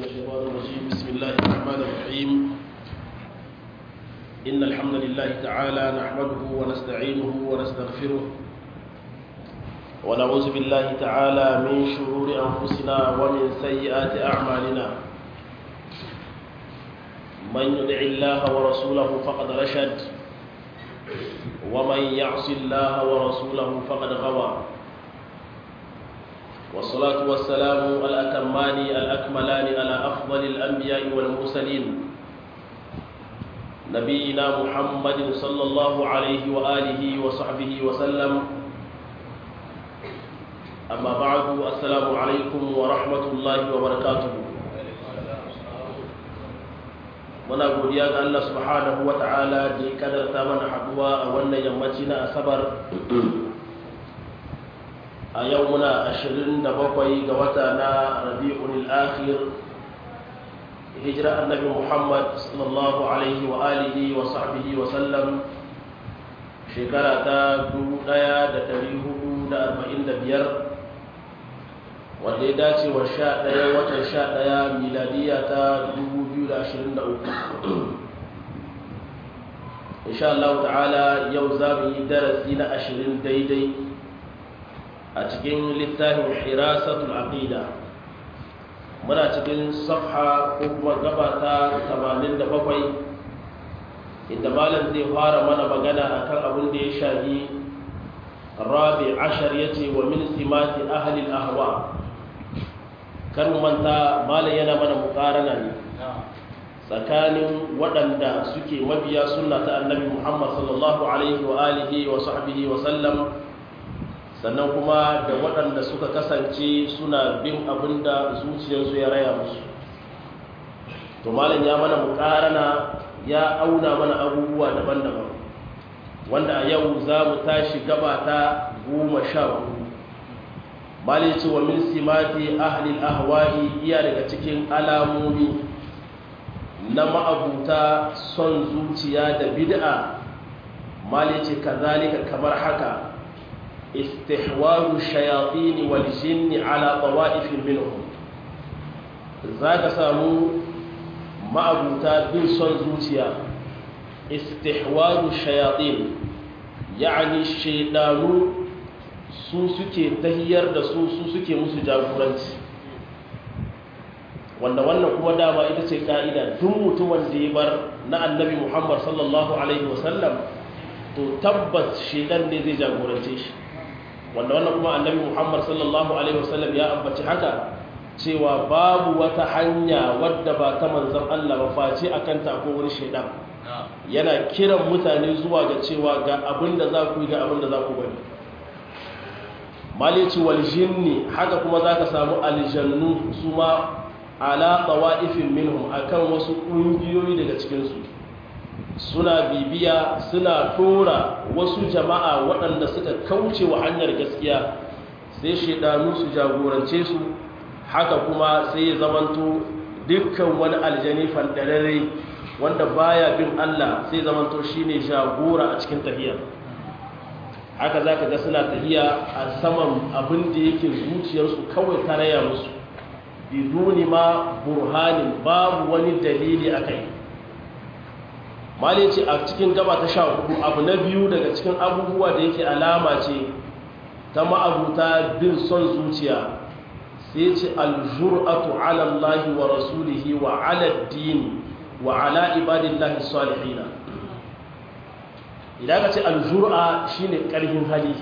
الشيطان الرجيم بسم الله الرحمن الرحيم إن الحمد لله تعالى نحمده ونستعينه ونستغفره ونعوذ بالله تعالى من شرور أنفسنا ومن سيئات أعمالنا من يدع الله ورسوله فقد رشد ومن يعص الله ورسوله فقد غوى والصلاة والسلام الأتمان الأكملان على أفضل الأنبياء والمرسلين نبينا محمد صلى الله عليه وآله وصحبه وسلم أما بعد السلام عليكم ورحمة الله وبركاته muna godiya ga Allah subhanahu wa ta'ala da ya kadarta mana haduwa a wannan yammaci na asabar a yau muna 27 ga wata na rabi'ul akhir hijira annabi muhammad sallallahu alaihi wa alihi wa sahbihi wa sallam shekara ta 1445 wanda ya dace wa 11 watan 11 miladiya ta 2023 insha Allah ta'ala yau za mu yi darasi na 20 daidai a cikin littafin hirasatul aqida muna cikin safha ko kuma gaba ta 87 inda malam zai fara mana magana akan abin da ya shafi rabi ashar yace wa min simati ahli al-ahwa kar mu manta malam yana mana mukarana ne tsakanin waɗanda suke mabiya sunna ta annabi Muhammad sallallahu alaihi wa alihi wa sahbihi wa sallam sannan kuma da waɗanda suka kasance suna bin abin da zuciyarsu ya raya musu to malam ya mana mukarana ya auna mana abubuwa daban-daban wanda a yau za mu tashi gaba ta goma sha hudu malam ce wa min simati ahlil ahwa'i iya daga cikin alamomi na ma'abuta son zuciya da bid'a malam ce kazalika kamar haka استحواذ الشياطين والجن على طوائف منهم ذاك سامو ما أبوتا بن صن زوتيا استحواذ الشياطين يعني الشيطان su suke tahiyar da su su suke musu jagoranci wanda wannan kuma dama ita ce ka'ida duk mutumin da ya bar na annabi muhammad sallallahu alaihi wasallam to tabbas shaidan ne zai jagorance shi wanda wannan kuma annabi Muhammad sallallahu alaihi wasallam ya ambaci haka cewa babu wata hanya wadda ba ta manzon Allah ba face akan ta ko wani shaidan yana kiran mutane zuwa ga cewa ga abin da za ku yi ga abin da za ku bari malici wal jinni haka kuma zaka samu aljannu su ma ala tawaifin minhum akan wasu kungiyoyi daga cikin su suna bibiya suna tora wasu jama'a waɗanda suka kauce wa hanyar gaskiya sai shaidanu su jagorance su haka kuma sai ya zamanto dukkan wani aljani fandarare wanda baya bin Allah sai zamanto shine jagora a cikin tafiya haka zaka ga suna tafiya a saman abin da yake zuciyarsu kawai taraya musu biduni ma burhanin babu wani dalili akai malin ce a cikin gaba ta sha hudu abu na biyu daga cikin abubuwa da yake alama ce ta ma'abuta bin son zuciya sai ce aljur'atu ala Allah wa rasulihi wa ala dini wa ala ibadillahi salihina idan ka ce aljur'a shine karfin hali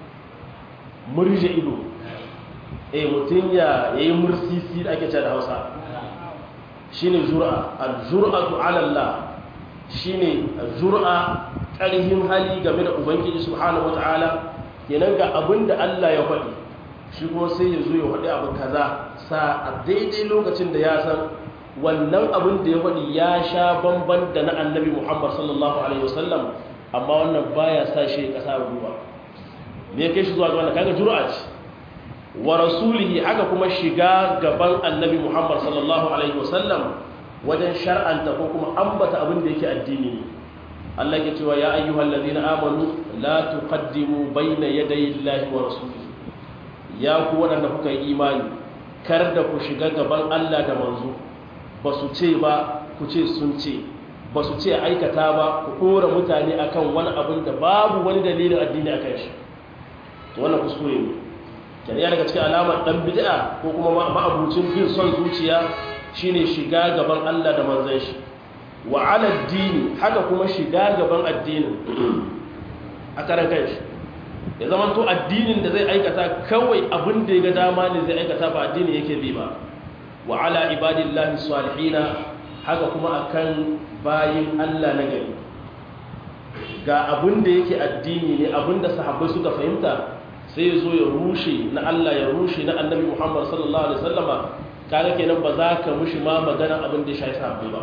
murje ido eh mutum ya yayi mursisi da ake cewa da Hausa shine jur'a aljur'atu ala Allah shine zur'a ƙarhin hali game da ubangiji subhanahu wata'ala kenan ga abin da Allah ya faɗi shi kuma sai ya zo ya faɗi abu kaza sa a daidai lokacin da ya san wannan abin da ya faɗi ya sha bamban da na annabi Muhammad sallallahu alaihi wasallam amma wannan baya sa shi ƙasa ruwa me kai shi zuwa ga wannan kaga jur'a ce wa rasulihi haka kuma shiga gaban annabi Muhammad sallallahu alaihi wasallam wajen shar'anta ko kuma ambata abin da yake addini ne Allah ya cewa ya ayyuhal ladina amanu la tuqaddimu bayna yaday Allahi wa rasulihi ya ku wadanda kuka yi imani kar da ku shiga gaban Allah da manzo ba su ce ba ku ce sun ce ba su ce aikata ba ku ɗora mutane akan wani abin da babu wani dalilin addini a kan shi to wannan kuskure ne kenan ya daga cikin alamar dan bid'a ko kuma ma'abucin bin son zuciya shine shiga gaban Allah da manzon shi wa ala dini haka kuma shiga gaban addinin a karan kanshi ya zama to addinin da zai aikata kawai abin da ya ga dama ne zai aikata ba addini yake bi ba wa ala ibadillahi salihina haka kuma akan bayin Allah na gari ga abin da yake addini ne abin da sahabbai suka fahimta sai ya zo ya rushe na Allah ya rushe na annabi Muhammad sallallahu alaihi wasallama kaga kenan ba za ka mushi ma magana abin da ya shafi sahabbai ba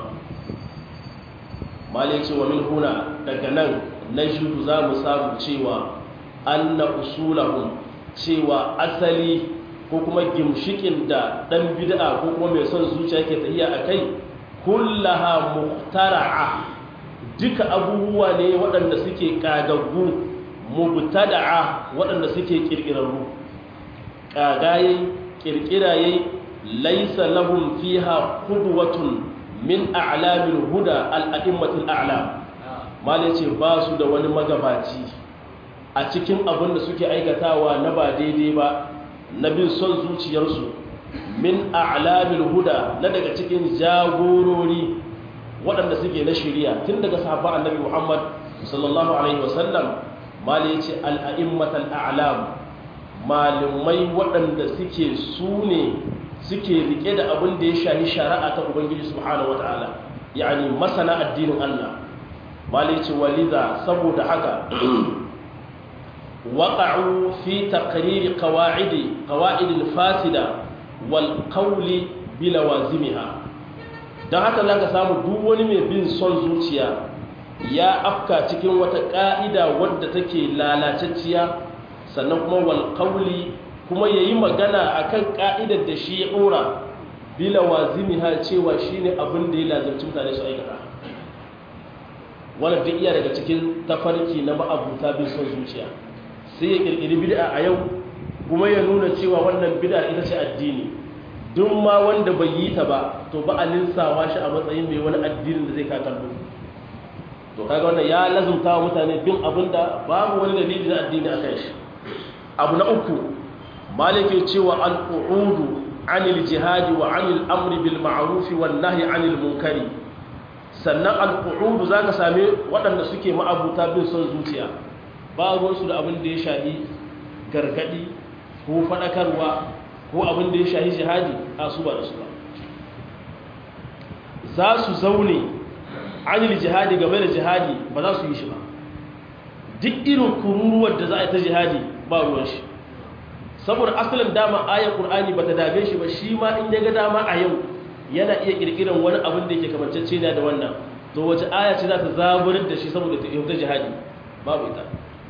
mali ce wa min huna daga nan najidu za mu samu cewa anna usulahum cewa asali ko kuma gimshikin da dan bid'a ko kuma mai son zuciya yake tafiya akai kullaha muhtara'a duka abubuwa ne waɗanda suke kagaggu mubtada'a waɗanda suke kirkirarru kagaye kirkiraye laysa lahum fiha qudwatun min a'lamil huda al-a'immatul a'lam mali ce ba su da wani magabaci a cikin abin da suke aikatawa na ba daidai ba na bin son zuciyarsu min a'lamil huda na daga cikin jagorori waɗanda suke na shari'a tun daga sahabban annabi Muhammad sallallahu alaihi wasallam mali ce al-a'immatul a'lam malumai waɗanda suke su ne suke rike da abin da ya shahi shari'a ta ubangiji subhanahu wataala yani masana addinin Allah malici waliza saboda haka waqa'u fi taqrir qawaid qawaid al-fasida wal qawli bilawazimiha dan haka zaka samu duk wani mai bin son zuciya ya afka cikin wata ka'ida wadda take lalacecciya sannan kuma wal qawli kuma ya yi magana a kan ƙa'idar da shi ya ɗora bila wazimi ha cewa shi ne abin da ya lazarci mutane su aikata wani duk iya daga cikin tafarki na ma'abuta bin son zuciya sai ya ƙirƙiri bid'a a yau kuma ya nuna cewa wannan bid'a ita ce addini duk ma wanda bai yi ta ba to ba a linsawa shi a matsayin mai wani addinin da zai kakallo to kaga wannan ya lazumta wa mutane bin abin da babu wani dalili na addini a kan shi abu na uku malike cewa al'udu anil jihadi wa anil amri bil ma'rufi wan nahyi anil munkari sannan al'udu zaka same waɗanda suke ma'abuta bin son zuciya ba ruwansu da abin da ya shahi gargadi ko faɗakarwa ko abin da ya shahi jihadi a su ba da su ba za su zaune anil jihadi game da jihadi ba za su yi shi ba duk irin kururuwar da za a yi ta jihadi ba ruwan shi saboda asalin dama ayar qur'ani bata dame shi ba shi ma in ya ga dama a yau yana iya kirkiran wani abin da yake kamancece ne da wannan to wace aya ce za ta zaburar da shi saboda ta yi jihadi babu ita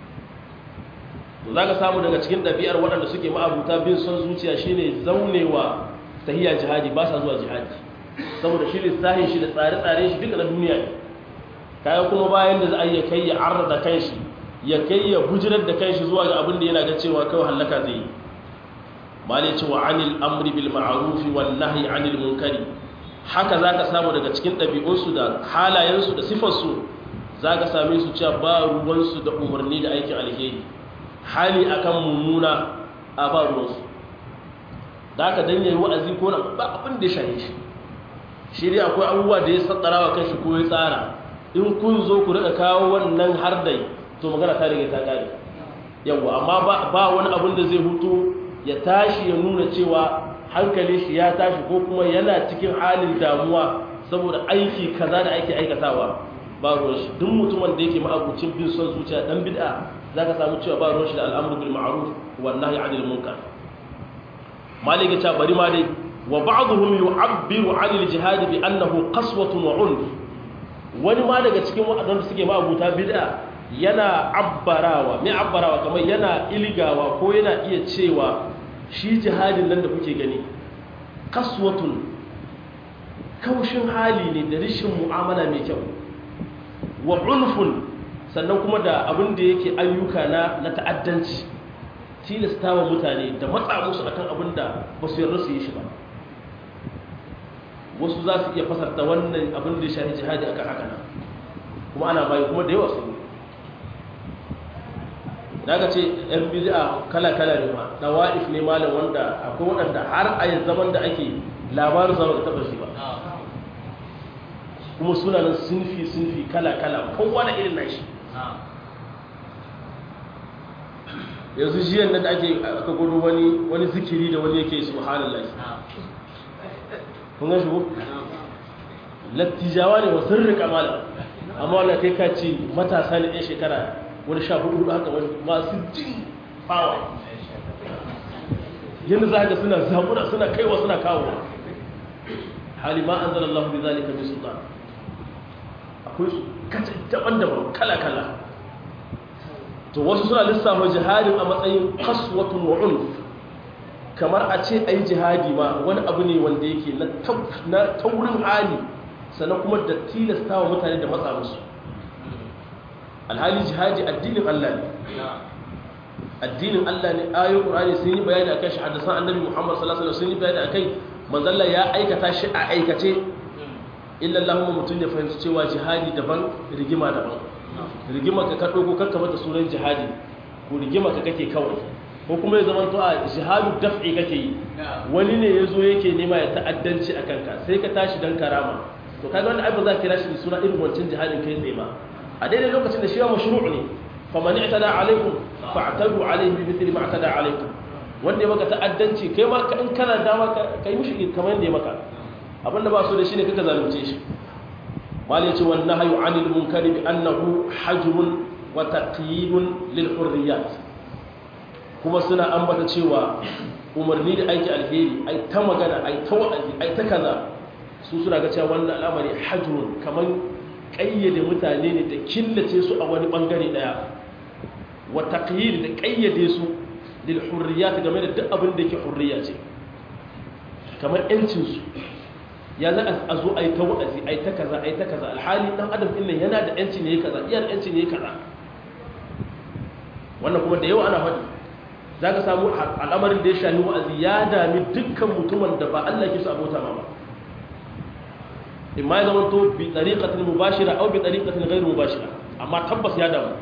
to zaka samu daga cikin ɗabi'ar waɗanda suke ma'abuta bin son zuciya shine zaunewa tahiyya jihadi ba sa zuwa jihadi saboda shi lissahin shi da tsare-tsare shi duka na duniya ne kayan kuma bayan da za a iya kai ya arda kanshi ya kai ya bujirar da kanshi zuwa ga abin da yana ga cewa kawai hallaka zai yi malai cewa anil amri bil ma'arufi wan nahyi anil munkari haka zaka samu daga cikin ɗabi'unsu da halayensu da sifarsu zaka same su cewa ba ruwansu da umarni da aikin alheri hali akan mummuna a ba ruwansu da haka dan yayi wa'azi ko nan ba abin da ya shahe shi shi dai akwai abubuwa da ya sattara wa kanshi ko ya tsara in kun zo ku rika kawo wannan har dai to magana ta rage ta kare yawa amma ba wani abin da zai hutu ya tashi ya nuna cewa hankali shi ya tashi ko kuma yana cikin halin damuwa saboda aiki kaza da ake aikatawa ba ruwan shi duk mutumin da yake ma'abucin bin son zuciya dan bid'a zaka samu cewa ba ruwan shi da al'amru bil ma'ruf wan nahyi 'anil munkar malika ta bari ma dai wa ba'dhum yu'abbiru 'anil jihad bi annahu qaswatun wa 'unf wani ma daga cikin waɗanda suke ma'abuta bid'a yana abbarawa mai abbarawa kamar yana ilgawa ko yana iya cewa shi jihadin nan da kuke gani kaswatun kaushin hali ne da rishin mu'amala mai kyau wa unfun sannan kuma da abin da yake ayyuka na na ta'addanci tilastawa mutane da matsa musu akan abin da ba su yarda su yi shi ba wasu za su iya fasarta wannan abin da ya shahi jihadi akan haka nan kuma ana bayi kuma da yawa su da aka ce yan bid'a kala-kala ne ma dawa'if ne malam wanda akwai waɗanda har a yanzu zaman da ake labarin zama da taɓa shi ba kuma suna nan sunfi sunfi kala-kala kowa da irin nashi yanzu jiyan nan da ake aka gudu wani wani zikiri da wani yake subhanallah kun ga shi ko lattijawa ne wa sirri kamala amma wannan kai ka ce matasa ne ɗan shekara wani sha hudu hudu haka masu jin fawa yadda za ka suna zaɓuna suna kaiwa suna kawo hali ma an zala Allah bi zalika bi sultan akwai su kace daban-daban kala-kala to wasu suna lissafa jihadin a matsayin kaswatun wa unf kamar a ce ai jihadi ma wani abu ne wanda yake na taurin hali sannan kuma da tilasta wa mutane da matsa musu alhali jihadi addinin Allah ne addinin Allah ne ayoyin Qur'ani sun yi bayani akan shi hadisan Annabi Muhammad sallallahu alaihi wasallam sun yi bayani akai manzalla ya aikata shi a aikace illa Allahumma mutun ya fahimci cewa jihadi daban rigima daban rigima ka kado ko kanka mata sunan jihadi ko rigima ka kake kawai ko kuma ya zama to a jihadu daf'i kake yi wani ne yazo yake nema ya ta'addanci akan ka sai ka tashi dan karama to kaga wannan ai ba za ka kira shi da suna irin wancan jihadin kai tsaye ba a daidai lokacin da shi wa mashru' ne faman i'tada alaikum fa'tadu alaihi bi mithli ma i'tada alaikum wanda ya maka ta'addanci kai ma in kana dama kai mushi kamar yadda ya maka abinda ba so da shi ne kaka zalunce shi mal yace wan nahyu 'anil munkari bi annahu hajrun wa taqyidun lil hurriyat kuma suna ambata cewa umarni da aiki alheri ai ta magana ai ta wa'azi ai ta kaza su suna ga cewa wannan al'amari hajrun kamar kayyade mutane ne da killace su a wani bangare daya wa taqyid da kayyade su lil hurriyat game da duk abin da yake hurriya ce kamar yancin su ya za a zo ai ta wa'azi ai ta kaza ai ta kaza alhali dan adam din nan yana da yanci ne kaza iyar yanci ne kaza wannan kuma da yawa ana faɗi zaka samu al'amarin da ya shafi wa'azi ya dami dukkan mutumin da ba Allah ke so abota ma ba imma ya zama to bi tariqatin mubashira aw bi tariqatin ghayr mubashira amma tabbas ya damu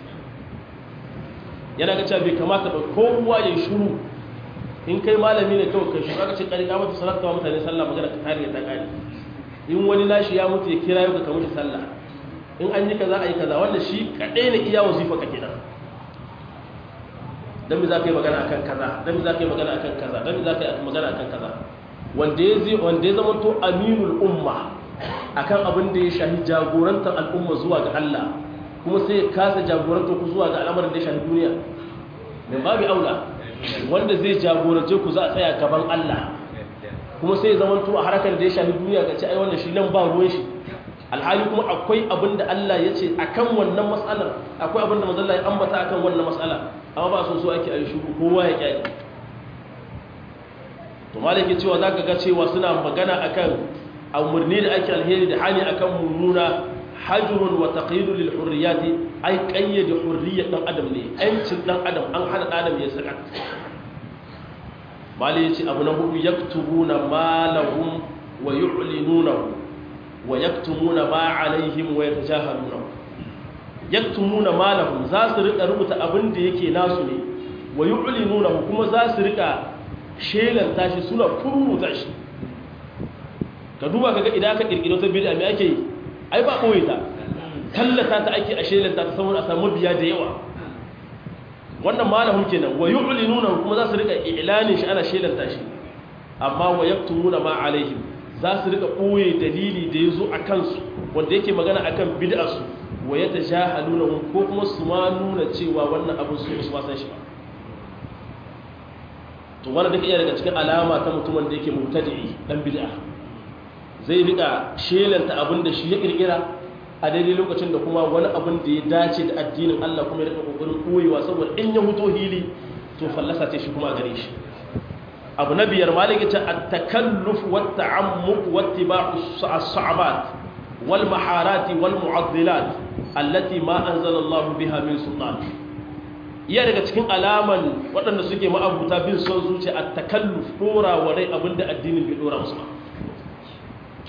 yana ga cewa bai kamata ba kowa ya shiru in kai malami ne kawai kai shiru aka ce kari ka mata salatu wa mutane sallah magana ka kare ta kare in wani nashi ya mutu ya kira yau ka kamar sallah in an yi kaza a yi kaza wanda shi kadai ne iya wazifa ka kenan dan me za ka yi magana akan kaza dan me za ka yi magana akan kaza dan me za ka yi magana akan kaza wanda ya wanda ya zama to aminul umma akan abin da ya shahi jagorantar al'umma zuwa ga Allah kuma sai ya kasa jagorantar ku zuwa ga al'amarin da ya shahi duniya mai babu aula wanda zai jagorance ku za a tsaya gaban Allah kuma sai ya zama to a harkar da ya shahi duniya ga ce ai wannan shi nan ba ruwan shi alhali kuma akwai abin da Allah ya ce akan wannan matsalar akwai abin da manzon Allah ya ambata akan wannan matsala amma ba so so ake ayi shuru kowa ya kyale to malaki cewa zaka ga cewa suna magana akan umarni da ake alheri da hali akan mummuna hajrun wa taqyidun lil hurriyati ay qayyada hurriyat dan adam ne yancin dan adam an hada adam ya saka malai yace abu na hudu yaktubuna ma lahum wa yu'linunahu wa yaktumuna ma alaihim wa yatajahaluna yaktumuna ma lahum za su rika rubuta abin da yake nasu ne wa yu'linunahu kuma za su rika shelanta shi suna kururuta shi ka duba kaga idan aka kirkiro ta bid'a me ake yi ai ba koyi ta tallata ta ake a shelanta ta saboda a samu biya da yawa wannan malahum kenan wa yu'linuna kuma za su rika i'lanin shi ana shelanta shi amma wa yaktumuna ma alaihim za su rika boye dalili da yazo akan su wanda yake magana akan bid'a su wa yatajahaluna ko kuma su ma nuna cewa wannan abin su su san shi ba to wannan duk iya daga cikin alama ta mutumin da yake mubtadi'i dan bid'a zai rika shelanta abin da shi ya kirkira a daidai lokacin da kuma wani abin da ya dace da addinin Allah kuma ya rika kokarin koyewa saboda in ya huto hili to fallasa ce shi kuma a gare shi abu na biyar maliki ta at-takalluf wa at-ta'ammuq wa ittiba'u as-sa'abat wal maharati wal mu'addilat allati ma anzala Allah biha min sultan iya daga cikin alaman waɗanda suke ma'abuta bin son zuciya at-takalluf dora wa rai abinda addinin bai dora musu ba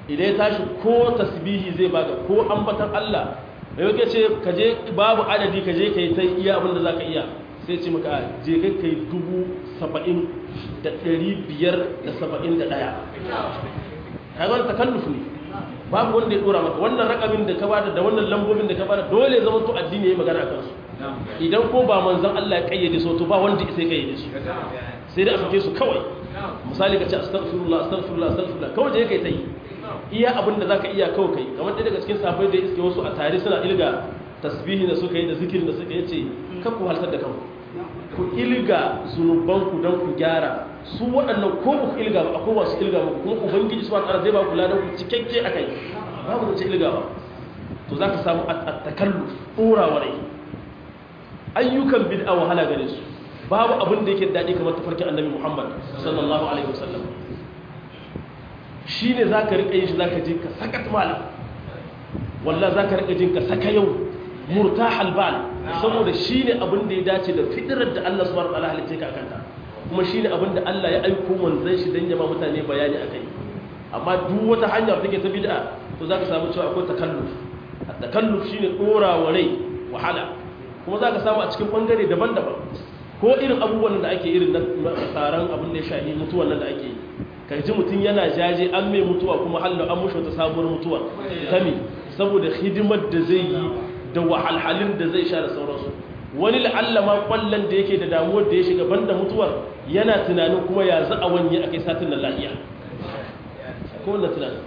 idan ya tashi ko tasbihi zai baka ko ambatan Allah da yake ce ka je babu adadi ka je ka yi ta iya abin da za ka iya sai ce maka je kai ka yi dubu saba'in da ɗari biyar da saba'in da ɗaya kaga takalluf ne babu wanda ya dora maka wannan rakamin da ka bada da wannan lambobin da ka bada dole zama to addini yayi magana akan su idan ko ba manzon Allah ya kayyade su to ba wanda sai kayyade su sai dai a sake su kawai misali ka ce astaghfirullah astaghfirullah astaghfirullah kawai je kai tai iya abin da zaka iya kawai kai kamar ɗaya daga cikin safai da iske wasu a tare suna ilga tasbihi da suka yi da zikirin da suka yace kar ku haltar da kanku ku ilga zunubanku don ku gyara su waɗannan ko ku ilga ba akwai masu ilga ba kuma ubangiji su wata zai ba ku ladan ku cikakke a kai babu da ce ilga ba to za ka samu a takallu ɗorawa rai ayyukan bid'a wahala gare su babu abin da yake daɗi kamar tafarkin annabi muhammad sallallahu alaihi wasallam shi ne za ka riƙa yin shi za ka je ka sakat malam wallah za ka riƙa jin ka saka yau murta halbal saboda shi ne abin da ya dace da fitirar da Allah subhanahu wa ta'ala halice ka akanta kuma shi ne abin da Allah ya aiko manzon shi dan yama mutane bayani akai amma duk wata hanya da take ta bid'a to zaka samu cewa akwai takalluf takalluf shine dora wa rai wahala kuma zaka samu a cikin bangare daban-daban ko irin abubuwan da ake irin na tsaron abin da ya shahi mutuwan nan da ake yi ka ji mutum yana jaje an mai mutuwa kuma hallo an mushi wata sabuwar mutuwa kame saboda hidimar da zai yi da wahalhalin da zai sha da sauransu wani la'allama kwallon da yake da damuwar da ya shiga banda mutuwar yana tunanin kuma ya za a wanye a kai satin da lahiya ko wannan tunanin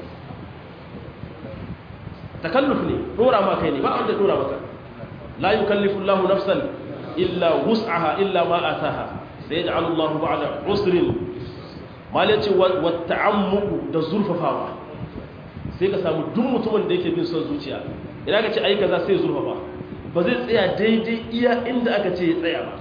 takalluf ne dora ma kai ne ba wanda dora maka la yukallifu Allahu nafsan illa wus'aha illa ma ataha sai yaj'alu Allahu ba'da usrin mal yace wa ta'ammuku da zurfafawa sai ka samu duk mutumin da yake bin son zuciya idan ka ce ai kaza sai zurfafa ba zai tsaya daidai iya inda aka ce ya tsaya ba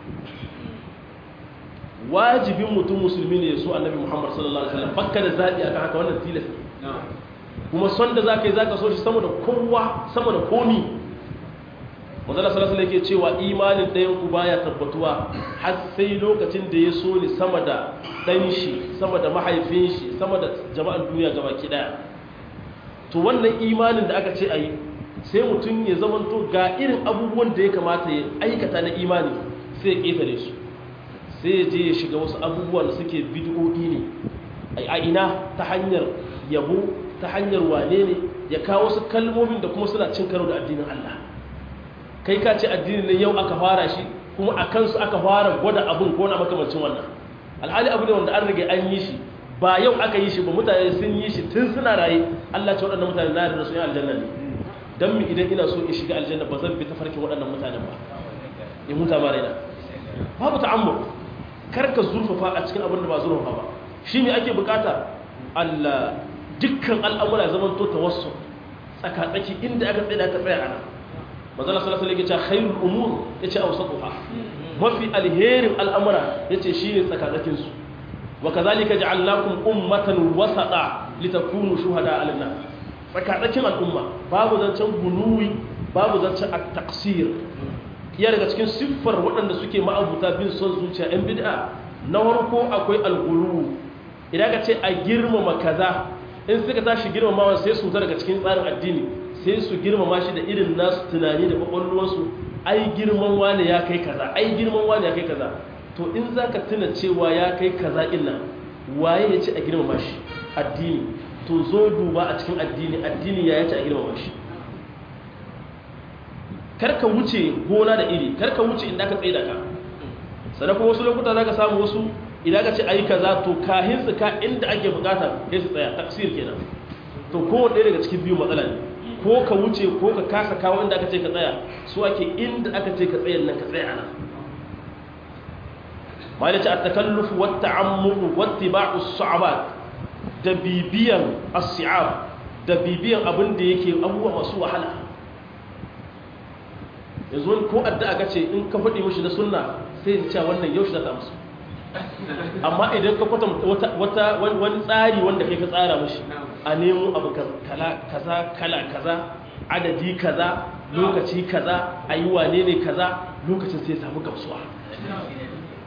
wajibin mutum musulmi ne su annabi muhammad sallallahu alaihi wasallam bakka da zaɓi akan haka wannan tilas kuma son da zaka yi zaka so shi sama da kowa sama da komi manzala sallallahu alaihi yake cewa imanin ɗayan ku baya tabbatuwa har sai lokacin da ya so ni sama da ɗan shi sama da mahaifin shi sama da jama'an duniya gabaki ɗaya to wannan imanin da aka ce a yi sai mutum ya zamanto ga irin abubuwan da ya kamata ya aikata na imani sai ya ƙetare su sai ya je ya shiga wasu abubuwan da suke bid'o'i ne a ina ta hanyar yabo ta hanyar wane ne ya kawo wasu kalmomin da kuma suna cin karo da addinin Allah kai ka ce addinin nan yau aka fara shi kuma a kansu aka fara gwada abin ko na makamancin wannan alhali abu ne wanda an rage an yi shi ba yau aka yi shi ba mutane sun yi shi tun suna raye Allah ce waɗannan mutane na da su yi aljanna ne don mi idan ina so in shiga aljanna ba zan bi ta farkin waɗannan mutanen ba in huta ma raina babu ta'ammur kar ka zurfafa a cikin abin da ba zurfafa ba shi ne ake bukata Allah dukkan al'amura zaman to tawassul tsaka tsaki inda aka tsaya ka tsaya ana manzala sallallahu alaihi wasallam yace khairul umur yace awsatuha mafi alherin al'amura yace shine tsaka tsakin su wa kazalika ja'alnakum ummatan wasata litakunu shuhada 'alan nas tsakatsakin al'umma babu zancen gunuwi babu zancen at-taqsir ya daga cikin siffar waɗanda suke ma'abuta bin son zuciya ɗan bid'a na farko akwai al-ghulu idan ka ce a girmama kaza in suka tashi girmamawa sai su ta daga cikin tsarin addini sai su girmama shi da irin nasu tunani da kwakwalwarsu ai girman wani ya kai kaza ai girman wani ya kai kaza to in za ka tuna cewa ya kai kaza illa waye ya ce a girmama shi addini to zo duba a cikin addini addini ya yace a girmama shi karka wuce gona da iri karka wuce inda ka tsaye da ka sannan kuma wasu lokuta za ka samu wasu idan ka ce a yi kaza to kahin su ka inda ake bukata sai su tsaya taksir kenan to kowane ɗaya daga cikin biyu matsala ne ko ka wuce ko ka kasa kawo inda aka ce ka tsaya su ake inda aka ce ka tsayan nan ka tsaya nan malaci a takallufu wata ammuru wata ba'u su'abat da bibiyan as-si'ab da bibiyan abin da yake abubuwa masu wahala yanzu ko addu'a ga ce in ka faɗi mishi na sunna sai ya ce wannan yau shi za ta musu amma idan ka kwata wata wani tsari wanda kai ka tsara mishi a nemo abu kaza kala kaza adadi kaza lokaci kaza a yi wane ne kaza lokacin sai ya samu gamsuwa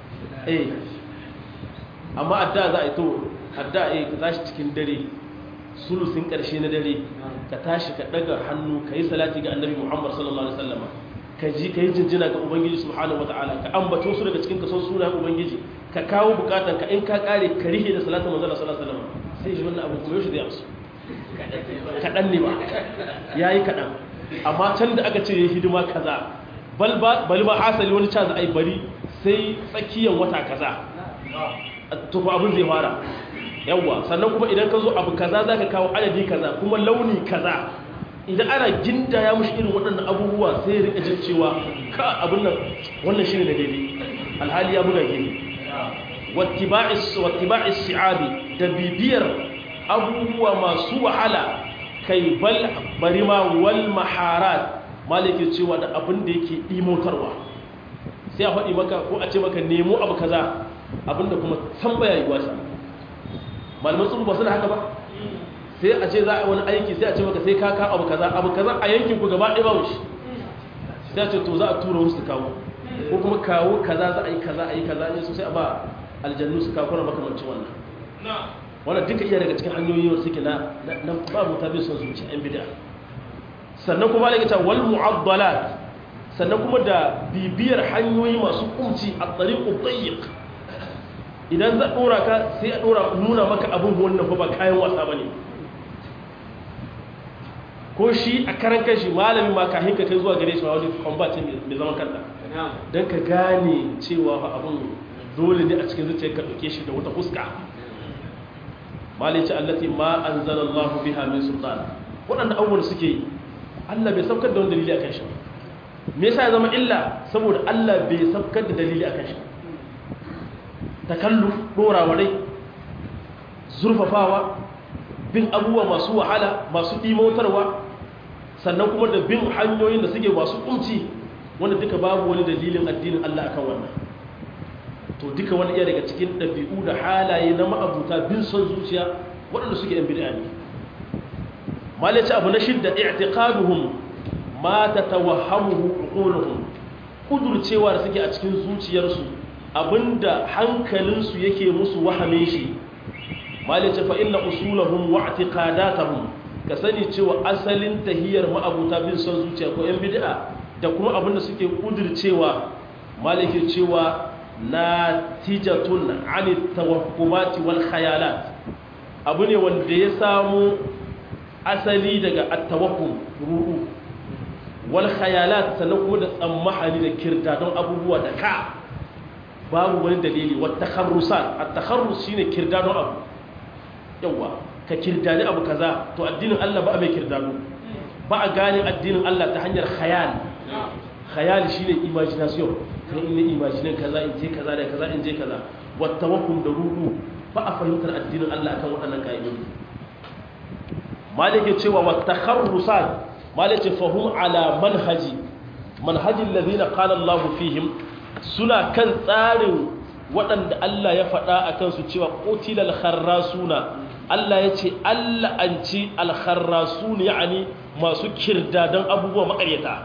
eh amma adda za a yi to adda a yi za shi cikin dare sulusin ƙarshe na dare ka tashi ka ɗaga hannu ka yi salati ga annabi muhammad sallallahu alaihi wasallama ka ji ka yi jinjina ga ubangiji subhanahu wata'ala ka ambato su daga cikin kason sunayen ubangiji ka kawo bukatan ka in ka kare ka rihe da salatin manzala sallallahu alaihi wasallama sai shi wannan abu kuma yau shi zai amsu kaɗan ne ba ya yi kaɗan amma can da aka ce ya hidima kaza bal ba asali wani ca za a yi bari sai tsakiyar wata kaza tufa abin zai fara yawwa sannan kuma idan ka zo abu kaza za ka kawo adadi kaza kuma launi kaza idan ana ginda ya mushi irin waɗannan abubuwa sai ya rika jin cewa ka abin nan wannan shi ne da daidai alhali ya buga gini wattiba'is si'abi da bibiyar abubuwa masu wahala kai bal bari ma wal maharat malike cewa da abin da yake imotarwa sai a faɗi maka ko a ce maka nemo abu kaza abinda kuma san baya yi wasa malaman tsuru ba su da haka ba sai a ce za a wani aiki sai a ce maka sai ka ka abu kaza abu kaza a yankin ku gaba ɗaya ba shi sai a ce to za a tura wasu su kawo ko kuma kawo kaza za a yi kaza a yi kaza ne sosai a ba aljannu su kawo kuna makamancin wannan wannan duka iya daga cikin hanyoyi wanda suke na na babu ta bin son zuciya yan bid'a sannan kuma da ta wal mu'addalat sannan kuma da bibiyar hanyoyi masu kumci a tsariqu dayyiq idan za dora ka sai a dora nuna maka abin wannan ba kayan wasa bane ko shi a karan kanshi malamin ma kahin ka kai zuwa gare shi ma wani combatin mai zaman kanta don ka gane cewa abin dole ne a cikin zuciyar ka ɗauke shi da wata fuska malice allati ma anzalallahu biha min sultan waɗanda abubuwan suke yi Allah bai saukar da wani dalili akan shi me yasa ya zama illa saboda Allah bai saukar da dalili akan shi takalluf dorawa rai zurfafawa bin abubuwa masu wahala masu imotarwa sannan kuma da bin hanyoyin da suke masu kunci wanda duka babu wani dalilin addinin Allah akan wannan to duka wani iya daga cikin ɗabi'u da halaye na ma'abuta bin son zuciya waɗanda suke yan bid'a ne malaci abu na shidda i'tiqaduhum ma tatawahhamuhu uquluhum kudurcewa da suke a cikin zuciyarsu abinda hankalinsu yake musu wahame shi malaci fa inna usulahum wa i'tiqadatahum ka sani cewa asalin tahiyar ma'abuta bin son zuciya ko yan bid'a da kuma abinda suke kudurcewa malike cewa natijatun ani tawahhumati wal khayalat abu ne wanda ya samu asali daga at-tawahhum ru'u wal khayalat sannan kuma da tsammahani da kirta don abubuwa da ka babu wani dalili wa takharrusat at-takharrus shine kirda don abu yawa ka kirdani abu kaza to addinin Allah ba a mai kirdado ba a gane addinin Allah ta hanyar khayal khayal shine imagination kan in imagine kaza in je kaza da kaza in je kaza wa tawakkul da rudu ba a fahimtar addinin Allah akan waɗannan kaidodi malike cewa wa takharrusat malike fahum ala manhaji manhajin alladhina qala Allah fihim suna kan tsarin waɗanda Allah ya faɗa a kansu cewa ƙotilal kharrasuna Allah ya ce Allah an ci alkharrasun ya'ani masu kirda don abubuwa makaryata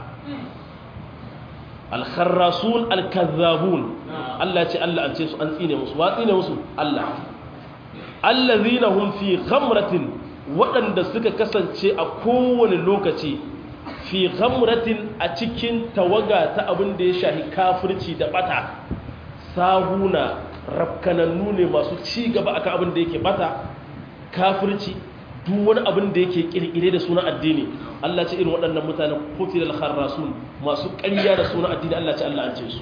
alkharrasun alkazzabun Allah ya ce Allah an ce su an tsine musu wa tsine musu Allah allazina hum fi ghamratin waɗanda suka kasance a kowane lokaci fi ghamratin a cikin tawaga ta abin da ya shahi kafirci da bata sahuna rafkanannu ne masu ci gaba akan abin da yake bata kafirci duk wani abin da yake kirkire da suna addini Allah ce irin waɗannan mutanen kutilal kharrasun masu ƙarya da suna addini Allah ce Allah an ce su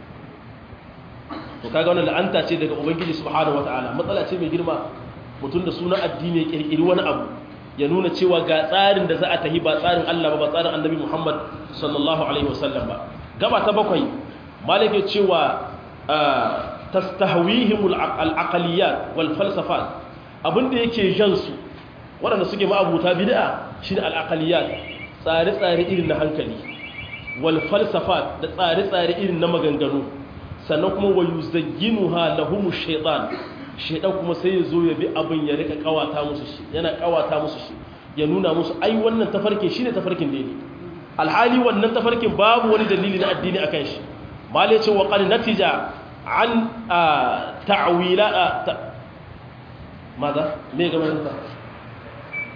to kaga wannan la'anta ce daga ubangiji subhanahu wataala matsala ce mai girma mutum da suna addini ya kirkiri wani abu ya nuna cewa ga tsarin da za a tahi ba tsarin Allah ba ba tsarin annabi Muhammad sallallahu alaihi wasallam ba gaba ta bakwai malike cewa tastahwihim al-aqliyat wal falsafat abinda yake jan su waɗanda suke ma'abuta bid'a shine al-aqliyat tsare-tsare irin na hankali wal falsafat da tsare-tsare irin na maganganu sannan kuma wayuzayyinuha lahumu shaytan shaytan kuma sai ya zo ya bi abin ya rika kawata musu shi yana kawata musu shi ya nuna musu ai wannan tafarkin shine tafarkin daidai alhali wannan tafarkin babu wani dalili na addini akan shi mal yace wa qad natija an ta'wila ماذا me ga mai ta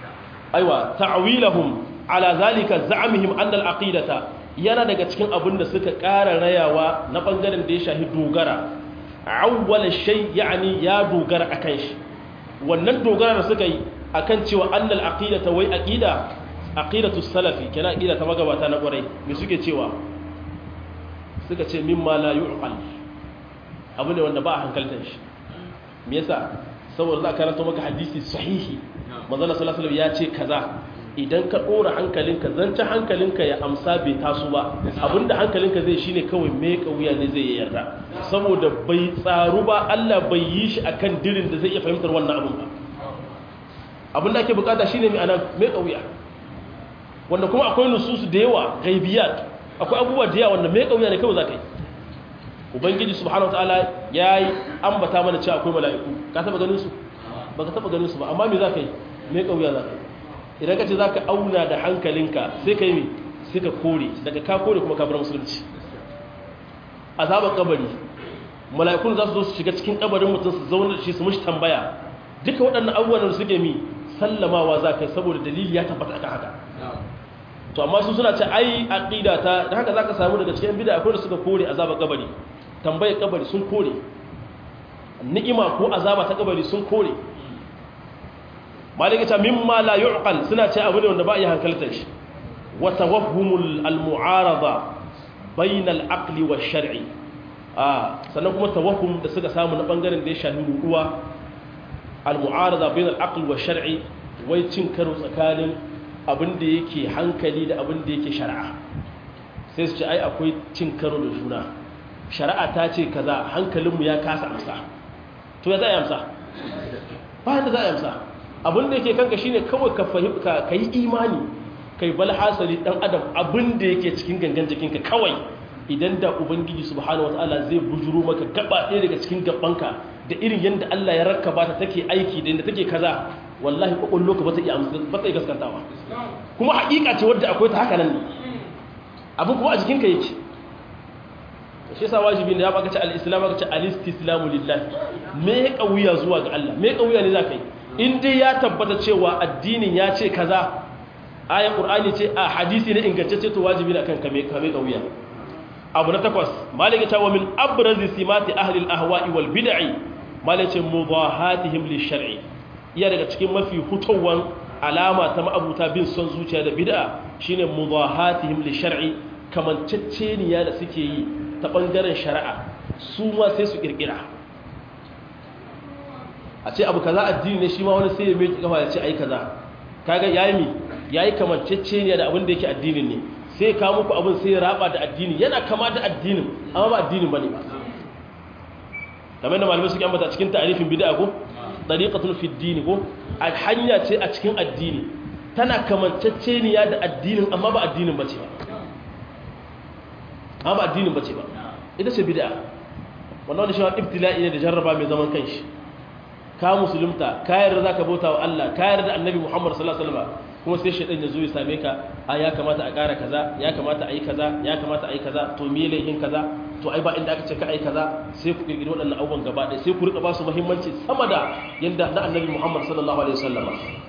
aiwa ta'wilahum ala zalika za'amihim anna al-aqidata yana daga cikin abin da suka ƙara rayawa na bangaren da ya shahi dogara awwal shay yani ya dogara akan shi wannan dogara da suka yi akan cewa annal aqidata wai aqida aqidatu salafi kana aqida ta magabata na kwarai me suke cewa suka ce mimma la yu'qal abu ne wanda ba a hankaltar shi me yasa saboda za ka karanto maka hadisi sahihi manzo Allah sallallahu alaihi ya ce kaza idan ka dora hankalinka zanta hankalinka ya amsa bai taso ba abinda hankalinka zai shine kawai me kauya ne zai yarda saboda bai tsaru ba Allah bai yi shi akan dirin da zai iya fahimtar wannan abin ba abinda ake bukata shine mai anan me kauya wanda kuma akwai nususu da yawa ghaibiyat akwai abubuwa da yawa wanda me kauya ne kawai zaka yi ubangiji subhanahu wataala yayi ambata mana cewa akwai mala'iku ka taba ganin su baka taba ganin su ba amma me zaka yi me kauya zaka yi idan ka ce zaka auna da hankalinka sai kai me sai ka kore daga ka kore kuma ka bar musulunci azabar kabari mala'ikun za su zo su shiga cikin kabarin mutum su zauna da shi su mushi tambaya duka waɗannan abubuwan da suke mi sallamawa za ka saboda dalili ya tabbata akan haka to amma su suna ce ai aqida ta da haka zaka samu daga cikin bid'a akwai da suka kore azabar kabari tambayar kabari sun kore ni'ima ko azaba ta kabari sun kore malika ta mimma la yu'qal suna ce abu ne wanda ba iya hankaltar shi wa tawahhumul almu'arada bayna al-aqli wash-shar'i ah sannan kuma tawahhum da suka samu na bangaren da ya shafi ruduwa al-mu'arada bayna al-aqli wash-shar'i wai cin karo tsakanin abin da yake hankali da abin da yake shari'a sai su ce ai akwai cin karo da juna shari'a ta ce kaza hankalinmu ya kasa amsa to ya za a amsa ba da za a amsa abin da yake kanka shine kawai ka fahimta ka yi imani kai bal hasali dan adam abin da yake cikin gangan jikinka kawai idan da ubangiji subhanahu wataala zai bujuro maka gaba ɗaya daga cikin gabanka da irin yadda Allah ya rakkaba ta take aiki da inda take kaza wallahi kwakwallo ka ba ta iya ba ta iya gaskantawa kuma haƙiƙa ce wadda akwai ta haka nan ne abin kuma a jikinka yake shi yasa wajibi ne ya baka ce al-islam aka ce al-istislamu lillahi me ya kauya zuwa ga Allah me ya kauya ne zaka yi in dai ya tabbata cewa addinin ya ce kaza aya qur'ani ce a hadisi ne ingantacce to wajibi ne akan kame kame kauya abu na takwas malaka ta wa min abrazi simati ahli al-ahwa'i wal bid'i malaka mudahatihim lish-shar'i iya daga cikin mafi hutawan alama ta ma'abuta bin son zuciya da bid'a shine mudahatihim lish-shar'i kamanceceniya da suke yi ta bangaren shari'a su ma sai su kirkira a ce abu kaza addini ne shi ma wani sai ya mai kafa ya ce ai kaza kaga yayi mi yayi kamanceceniya da abin da yake addinin ne sai ka muku abin sai ya raba da addini yana kama da addinin amma ba addinin bane ba kamar da malamai suke ambata cikin ta'arifin bid'a ko tariqatun fi ad ko hanya ce a cikin addini tana kamanceceniya da addinin amma ba addinin bace ba amma ba addinin bace ba ita ce bid'a wannan wani shi ibtila'i ne da jarraba mai zaman kanshi ka musulunta ka yarda zaka bauta wa Allah ka yarda annabi Muhammad sallallahu alaihi wasallam kuma sai shaytan ya zo ya same ka a ya kamata a ƙara kaza ya kamata a yi kaza ya kamata a yi kaza to me laihin kaza to ai ba inda aka ce ka ai kaza sai ku kirkiri waɗannan abubuwan gaba ɗaya sai ku rika ba su muhimmanci sama da yanda na annabi Muhammad sallallahu alaihi wasallam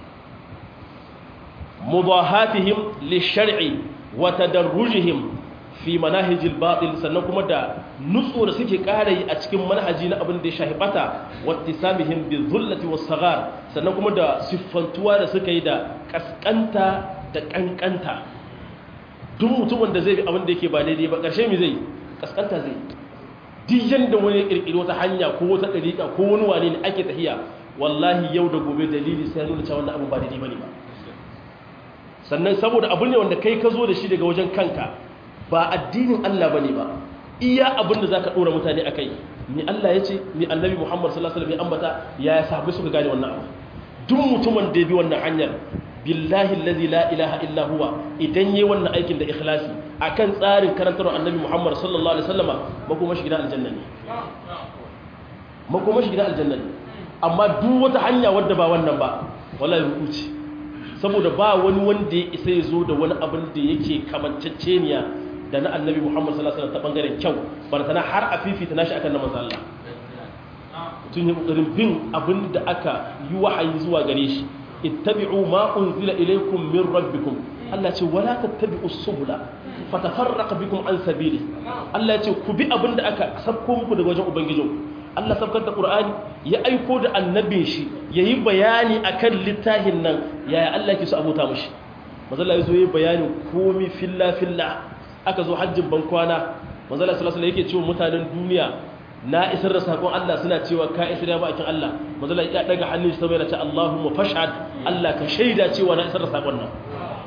mudahatihim lishar'i wa tadarrujihim fi manahijil batil sannan kuma da nutso da suke ƙara yi a cikin manhaji na abin da ya shahi bata wattisamihim bi dhullati was saghar sannan kuma da siffantuwa da suka yi da kaskanta da kankanta duk mutumin da zai bi abin da yake ba daidai ba ƙarshe mi zai kaskanta zai duk yanda wani ya kirkiri wata hanya ko wata dariƙa ko wani wane ne ake tahiya wallahi yau da gobe dalili sai nuna cewa wannan abin ba daidai bane ba sannan saboda abu ne wanda kai ka zo da shi daga wajen kanka ba addinin Allah bane ba iya abin da zaka dora mutane akai ni Allah yace ni annabi Muhammad sallallahu alaihi wasallam ya ambata ya sahabbai suka gane wannan abu duk mutumin da ya bi wannan hanyar billahi allazi la ilaha illa huwa idan yayi wannan aikin da ikhlasi akan tsarin karantar annabi Muhammad sallallahu alaihi wasallama makoma shi gidan aljanna ne makoma shi gidan aljanna ne amma duk wata hanya wadda ba wannan ba wallahi rukuci saboda ba wani wanda ya isa ya zo da wani abin da yake kamanceceniya da na annabi Muhammad sallallahu alaihi wasallam ta bangaren kyau bartana har a fifita nashi akan na manzo Allah tun yi kokarin bin abin da aka yi wahayi zuwa gare shi ittabi'u ma unzila ilaykum min rabbikum Allah ce wala tattabi'u subula fatafarraqa bikum an sabili Allah ce ku bi abinda aka sabko muku daga wajen ubangijinku Allah sabkar da Qur'ani ya aiko da annabin shi yayi bayani akan littafin nan yaya Allah ke so abota mushi manzala yazo yayi bayanin komi filla filla aka zo hajjin bankwana manzala sallallahu alaihi yake cewa mutanen duniya na isar da sakon Allah suna cewa ka isar da bakin Allah manzala ya daga hannun shi saboda ce Allahumma fashhad Allah ka shaida cewa na isar da sakon nan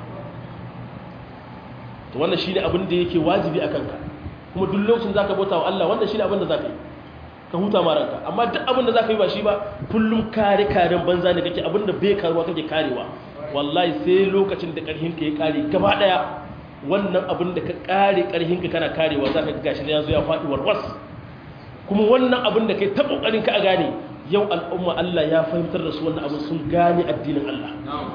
to wannan shine abin da yake wajibi akan ka kuma duk lokacin zaka bauta wa Allah wannan shine abin da zaka yi ka huta ma ranka amma duk abin da zaka yi ba shi ba kullum kare karen banza ne kake abin da bai karuwa kake karewa wallahi sai lokacin da karhin ka ya kare gaba daya wannan abin da ka kare karhin ka kana karewa zaka ga gashi ya zo ya fadi warwas kuma wannan abin da kai ta kokarin ka a gane yau al'umma Allah ya fahimtar da su wannan abin sun gane addinin Allah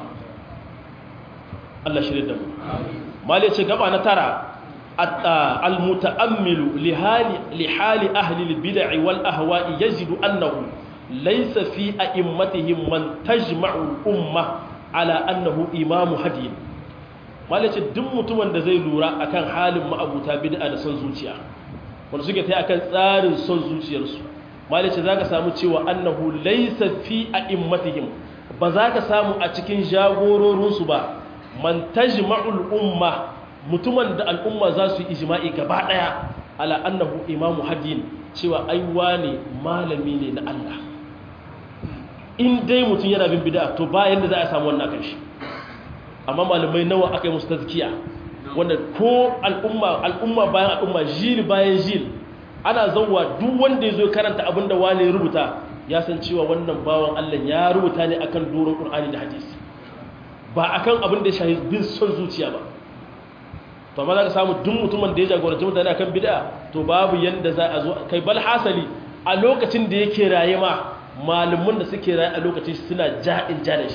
Allah shirye da mu mali ce gaba na tara المتأمل لحال, لحال أهل البدع والأهواء يجد أنه ليس في أئمتهم من تجمع الأمة على أنه إمام هدي malace duk mutumin da zai lura akan halin ma'abuta bid'a da son zuciya wanda suke ta akan tsarin son zuciyarsu malace zaka samu cewa annahu laysa fi a'immatihim ba za ka samu a cikin jagororinsu ba man tajma'ul umma mutumin da al'umma za su yi ijma'i gaba ɗaya ala annahu imamu hadin cewa aiwa ne malami ne na Allah in dai mutum yana bin bida to bayan da za a samu wannan kan shi amma malamai nawa aka yi musu tazkiya wanda ko al'umma al'umma bayan al'umma jil bayan jil ana zauwa duk wanda ya zo karanta abin da wani ya rubuta ya san cewa wannan bawan Allah ya rubuta ne akan doron Qur'ani da hadisi ba akan abin da ya shahi bin son zuciya ba to amma za ka samu duk mutumin da ya jagoranci mutane akan bid'a to babu yanda za a zo kai bal hasali a lokacin da yake raye ma malamin da suke raye a lokacin suna ja'in ja da shi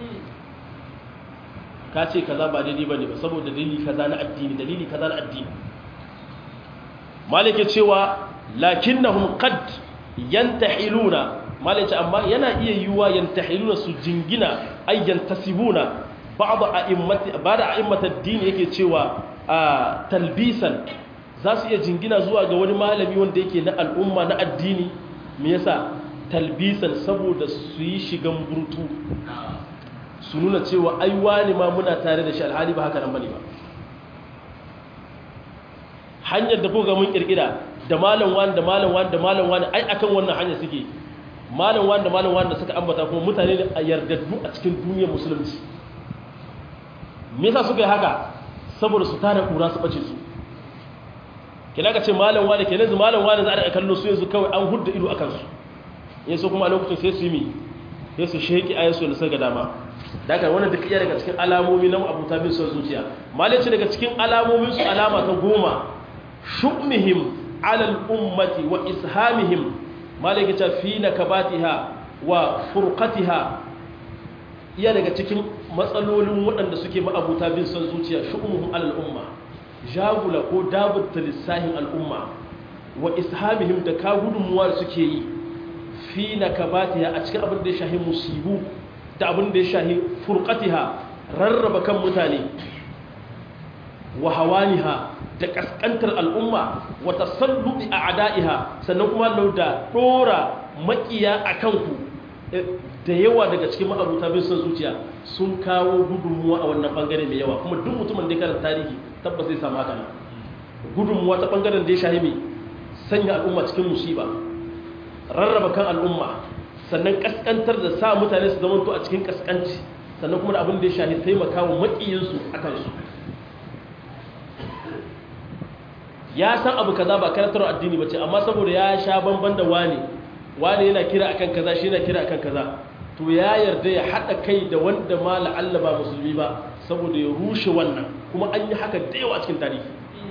ka ce kaza ba daidai bane ba saboda dalili kaza na addini dalili kaza na addini malike cewa lakinnahum qad yantahiluna malike amma yana iya yiwa yantahiluna su jingina ay yantasibuna ba'd a'immati ba'd a'immati ad-din yake cewa a talbisan za su iya jingina zuwa ga wani malami wanda yake na al'umma na addini me yasa talbisan saboda su yi shigan burtu su nuna cewa ai wani ma muna tare da shi alhali ba haka nan bane ba hanyar da kuka mun kirkira da malam wani da malam wani da malam wani ai akan wannan hanyar suke malam wani da malam wani da suka ambata kuma mutane ne a yardaddu a cikin duniyar musulunci me yasa suka yi haka saboda su tare kura su bace su kina ka ce malam wani kenan zu malam wani za a kallo su yanzu kawai an hudda ido akan su yin so kuma a lokacin sai su yi mi sai su sheki ayansu da suka dama daga wannan duk iya daga cikin alamomi na abuta bin son zuciya malai ce daga cikin alamomin su alama ta goma shubmihim ala al-ummati wa ishamihim malai ke ce fi nakabatiha wa furqatiha iya daga cikin matsalolin waɗanda suke ma'abuta bin son zuciya shu'umuhum alal umma jagula ko dabutta lissahin al'umma wa ishamihim da ka gudunmuwa da suke yi fi nakabatiha a cikin abin da ya shahi musibu da abin da ya shahi furqatiha rarraba kan mutane wa hawaniha da kaskantar al'umma wa tasallubi a'da'iha sannan kuma lauda dora makiya akan ku da yawa daga cikin ma'abuta bin son zuciya sun kawo gudunmuwa a wannan bangare mai yawa kuma duk mutumin da ya karanta tarihi tabbas zai samu haka gudunmuwa ta bangaren da ya shahi mai sanya al'umma cikin musiba rarraba kan al'umma sannan kaskantar da sa mutane su zamanto a cikin kaskanci sannan kuma da abin da ya shahi taimaka wa maƙiyinsu a kansu ya san abu kaza ba karantar addini ba ce amma saboda ya sha bamban da wani wani yana kira akan kaza shi yana kira akan kaza to ya yarda ya haɗa kai da wanda ma la'alla ba musulmi ba saboda ya rushe wannan kuma an yi haka da yawa cikin tarihi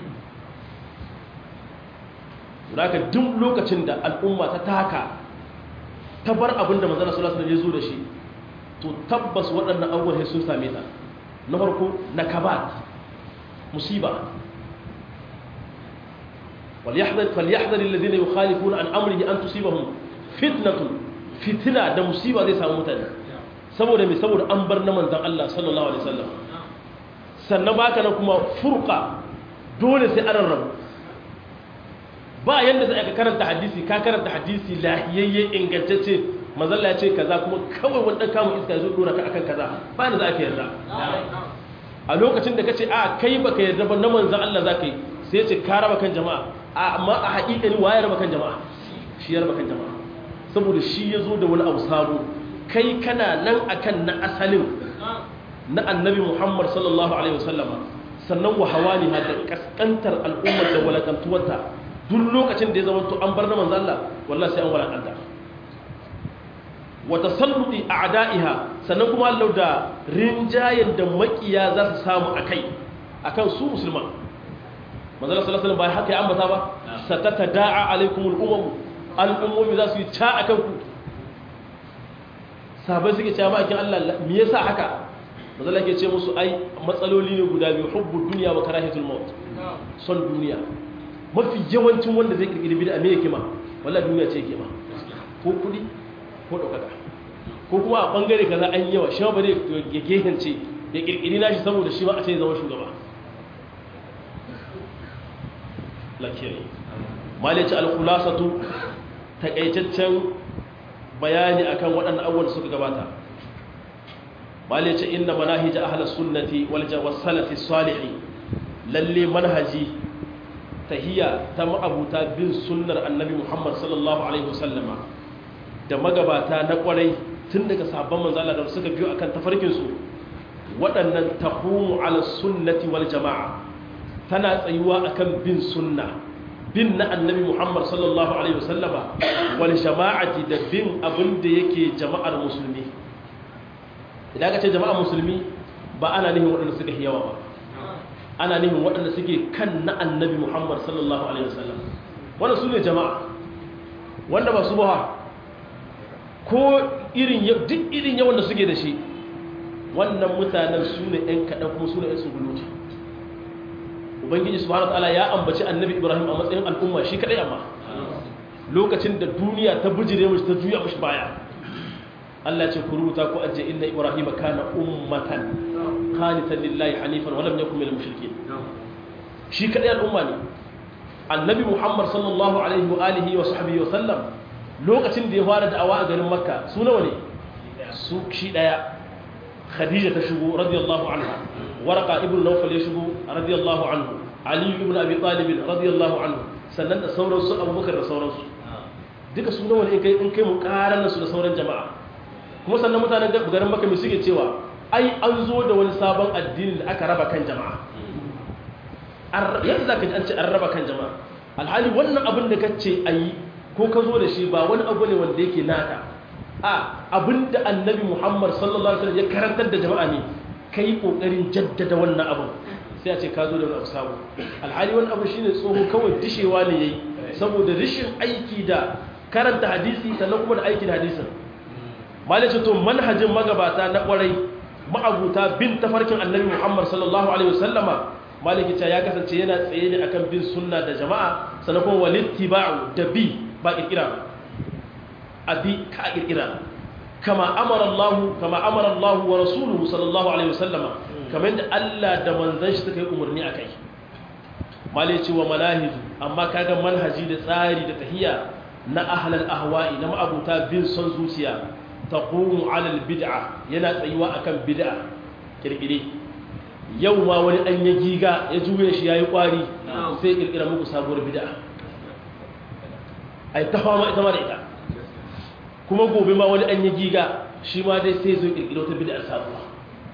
zaka duk lokacin da al'umma ta taka ta bar abin da manzana sallallahu alaihi wasallam ya zo da shi to tabbas waɗannan abubuwan sun same ta na farko na kabat musiba وليحذر فليحذر الذين يخالفون عن امره ان تصيبهم فتنه فتنه da musiba zai samu mutane saboda mai saboda an bar na manzan Allah sallallahu alaihi wasallam sannan baka na kuma furqa dole sai an rabu ba yanda za ka karanta hadisi ka karanta hadisi lahiyayye ingantacce manzalla ya ce kaza kuma kawai wanda kama iska zo dora ka akan kaza ba ni za ka yarda a lokacin da kace a kai baka yarda ba na manzan Allah za ka yi sai ya ce ka raba kan jama'a amma a haƙiƙani waye raba kan jama'a shi ya raba kan jama'a saboda shi ya zo da wani abu sabo kai kana nan akan na asalin na annabi Muhammad sallallahu alaihi wasallama sannan wa hawani ha da kaskantar al'ummar da walakantuwarta duk lokacin da ya zama to an bar na manzo Allah wallahi sai an walakanta wa tasalluti a'da'iha sannan kuma Allah da rinjayen da makiya za su samu akai akan su musulman manzo Allah sallallahu alaihi wasallam bai haka ya ambata ba satata da'a alaikumul umam al'ummomi za su yi ta akan ku sabai suke cewa ma'aikin Allah me yasa haka mazala ke ce musu ai matsaloli ne guda biyu hubbu duniya wa karahitul maut son duniya mafi yawancin wanda zai kirkiri bid'a me yake ma wallahi duniya ce yake ma ko kudi ko daukaka ko kuma a bangare kaza an yawa shi ba zai ya gehence ya kirkiri nashi saboda shi ba a ce zama shugaba lakiri malice al-khulasatu takaitaccen bayani akan waɗannan abubuwan da suka gabata bale ce inda manahij ahlus sunnati wal salafi salihi lalle manhaji tahiyya ta ma'abuta bin sunnar annabi Muhammad sallallahu alaihi wasallama da magabata na kwarai tun daga sahabban manzo Allah da suka biyo akan tafarkin su waɗannan taqumu ala sunnati wal jama'a tana tsayuwa akan bin sunna bin na annabi Muhammad sallallahu alaihi wasallama wal jama'ati da bin abin da yake jama'ar musulmi idan ka ce jama'a musulmi ba ana nihin waɗanda suka yawa ba ana nihin waɗanda suke kan na annabi muhammad sallallahu alaihi wasallam wanda su ne jama'a wanda ba su ba ko irin duk irin yawan da suke da shi wannan mutanen su ne ‘yan kaɗan kuma su ne ‘yan tsuguluti ubangiji subhanahu ta'ala ya ambaci annabi ibrahim a matsayin al'umma shi kaɗai amma lokacin da duniya ta bujire mashi ta juya mashi baya Allah ce ku rubuta ku ajiye inna Ibrahim kana ummatan qanitan lillahi hanifan wa lam yakun minal mushrikeen shi kadai al'umma ne annabi Muhammad sallallahu alaihi wa alihi wa sahbihi wa sallam lokacin da ya fara da'awa a garin Makka su nawa ne su shi daya Khadija ta shigo radiyallahu anha Warqa ibn Nawfal ya shigo radiyallahu anhu Ali ibn Abi Talib radiyallahu anhu sannan da sauransu Abubakar da sauransu duka su nawa ne in kai in kai mu karan su da sauran jama'a kuma sannan mutanen garin maka mai suke cewa ai an zo da wani sabon addini da aka raba kan jama'a yadda za ka ji an ce an raba kan jama'a alhali wannan abin da ka ce a yi ko ka zo da shi ba wani abu ne wanda yake naka a abin da annabi muhammad sallallahu alaihi wasallam ya karantar da jama'a ne ka yi ƙoƙarin jaddada wannan abin sai a ce ka zo da wani abu sabo alhali wani abu shine tsoho kawai dishewa ne ya yi saboda rashin aiki da karanta hadisi sannan kuma da aiki da hadisin malice to manhajin magabata na kwarai ma'abuta bin tafarkin annabi Muhammad sallallahu alaihi wasallama maliki ya kasance yana tsaye ne akan bin sunna da jama'a sannan kuma walittiba'u da bi ba kirkira abi ka kirkira kama amara Allah kama amara Allah wa rasuluhu sallallahu alaihi wasallama kamar yadda Allah da manzon shi suka yi umarni akai malice wa manahij amma kaga manhaji da tsari da tahiyya na ahlal ahwa'i na ma'abuta bin son zuciya taqumu ala albid'a yana tsayuwa akan bid'a kirkire yau ma wani an ya giga ya juye shi yayi kwari sai kirkira muku sabuwar bid'a ai ta fama ita ma da ita kuma gobe ma wani an ya giga shi ma dai sai zo kirkira wata bid'a sabuwa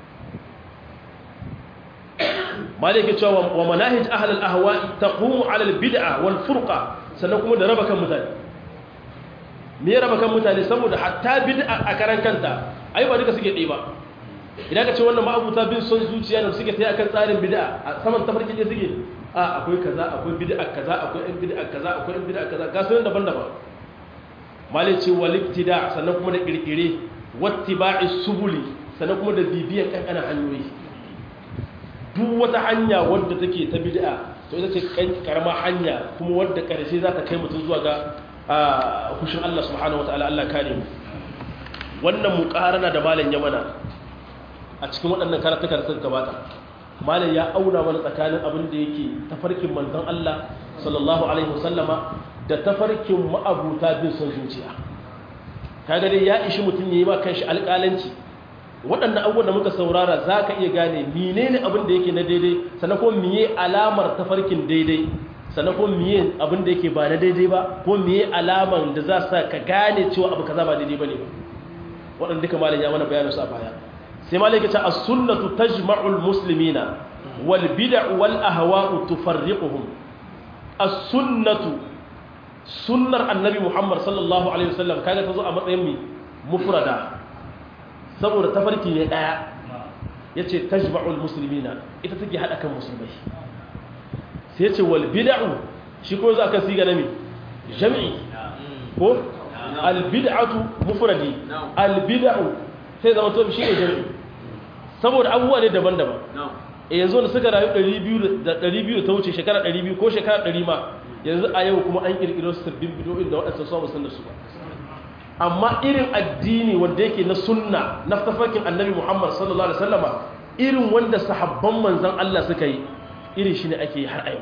malike cewa wa manahij ahli al-ahwa'i taqumu ala al-bid'a wal furqa sannan kuma da raba kan mutane me ya raba kan mutane saboda hatta bid'a a karan kanta ai ba duka suke ɗaya ba idan ka ce wannan ma'abuta bin son zuciya da suke tayi akan tsarin bid'a a saman tafarki ne suke a akwai kaza akwai bid'a kaza akwai ɗan bid'a kaza akwai ɗan bid'a kaza ga sunan daban-daban malai ce wal ibtida sannan kuma da kirkire wattiba'i subuli sannan kuma da bibiyan kankanan hanyoyi duk wata hanya wadda take ta bid'a to ita ce karama hanya kuma wadda karshe za ta kai mutum zuwa ga kushin Allah subhanahu wataala Allah kare mu wannan muqarana da malam ya mana a cikin waɗannan karatuka da suka gabata malam ya auna mana tsakanin abin da yake tafarkin manzon Allah sallallahu alaihi wasallama da tafarkin ma'abuta bin son zuciya kaga dai ya ishi mutum yayi ma kanshi alƙalanci waɗannan abubuwan da muka saurara za ka iya gane menene abin da yake na daidai sannan kuma miye alamar tafarkin daidai sannan kuma miye abin da yake ba na daidai ba ko miye alamar da za sa ka gane cewa abu kaza ba daidai ba ne ba waɗanda duka malin ya mana bayanin su a baya sai malin ya ce as-sunnatu tajma'ul muslimina wal bid'u wal ahwa'u tufarriquhum as-sunnatu sunnar annabi muhammad sallallahu alaihi wasallam kaga ta zo a matsayin mi mufrada saboda tafarki ne daya yace tajma'ul muslimina ita take hada kan musulmai sai yace wal bid'u shi ko za ka siga nami jami'i ko al bid'atu mufradi al bid'u sai zama to shi ne jami'i saboda abubuwa ne daban-daban eh yanzu da suka rayu 200 da 200 ta wuce shekara 200 ko shekara 100 ma yanzu a yau kuma an kirkiro sabbin bidiyoyin da waɗansu su san da su ba amma irin addini wanda yake na sunna na tafarkin annabi Muhammad sallallahu alaihi wasallama irin wanda sahabban manzon Allah suka yi irin shi ne ake yi har a yau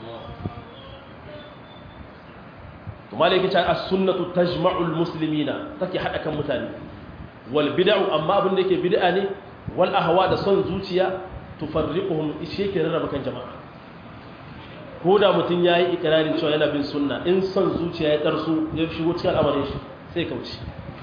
to malai yake cewa as-sunnatu tajma'ul muslimina take hada kan mutane wal bid'u amma abin da yake bid'a ne wal ahwa da son zuciya tufarriquhum ishe ke rarraba kan jama'a ko da mutum yayi ikrarin cewa yana bin sunna in son zuciya ya tarsu ya shigo cikin al'amarin shi sai kauce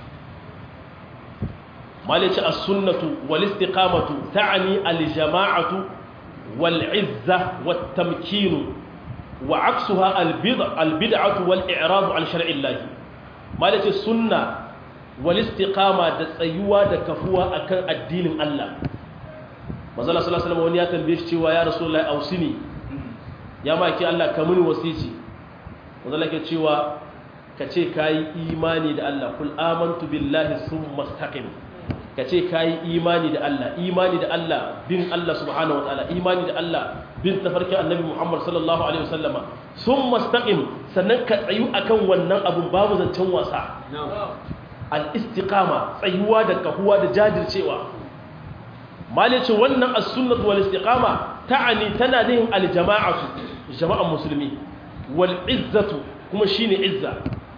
malice as-sunnatu wal istiqamatu ta'ni al-jama'atu wal 'izza wat tamkin wa 'aksuha al-bid'a al-bid'atu wal i'rad 'an shar'i Allah malice sunna wal istiqama da tsayuwa da kafuwa akan addinin Allah manzo sallallahu alaihi wasallam wani ya tambaye shi cewa ya rasulullahi ausini ya maki Allah ka muni wasici manzo Allah ke cewa ka ce ka yi imani da Allah kul amantu billahi sun mastaqim ka ce ka yi imani da Allah imani da Allah bin Allah subhanahu wa ta'ala imani da Allah bin tafarkin annabi Muhammad sallallahu alaihi wasallama sun mastaqim sannan ka tsayu akan wannan abun babu zancen wasa al-istiqama tsayuwa da kahuwa da jajircewa malice wannan as-sunnah wal istiqama ta'ani tana nihin al-jama'atu jama'an musulmi wal izzatu kuma shine izza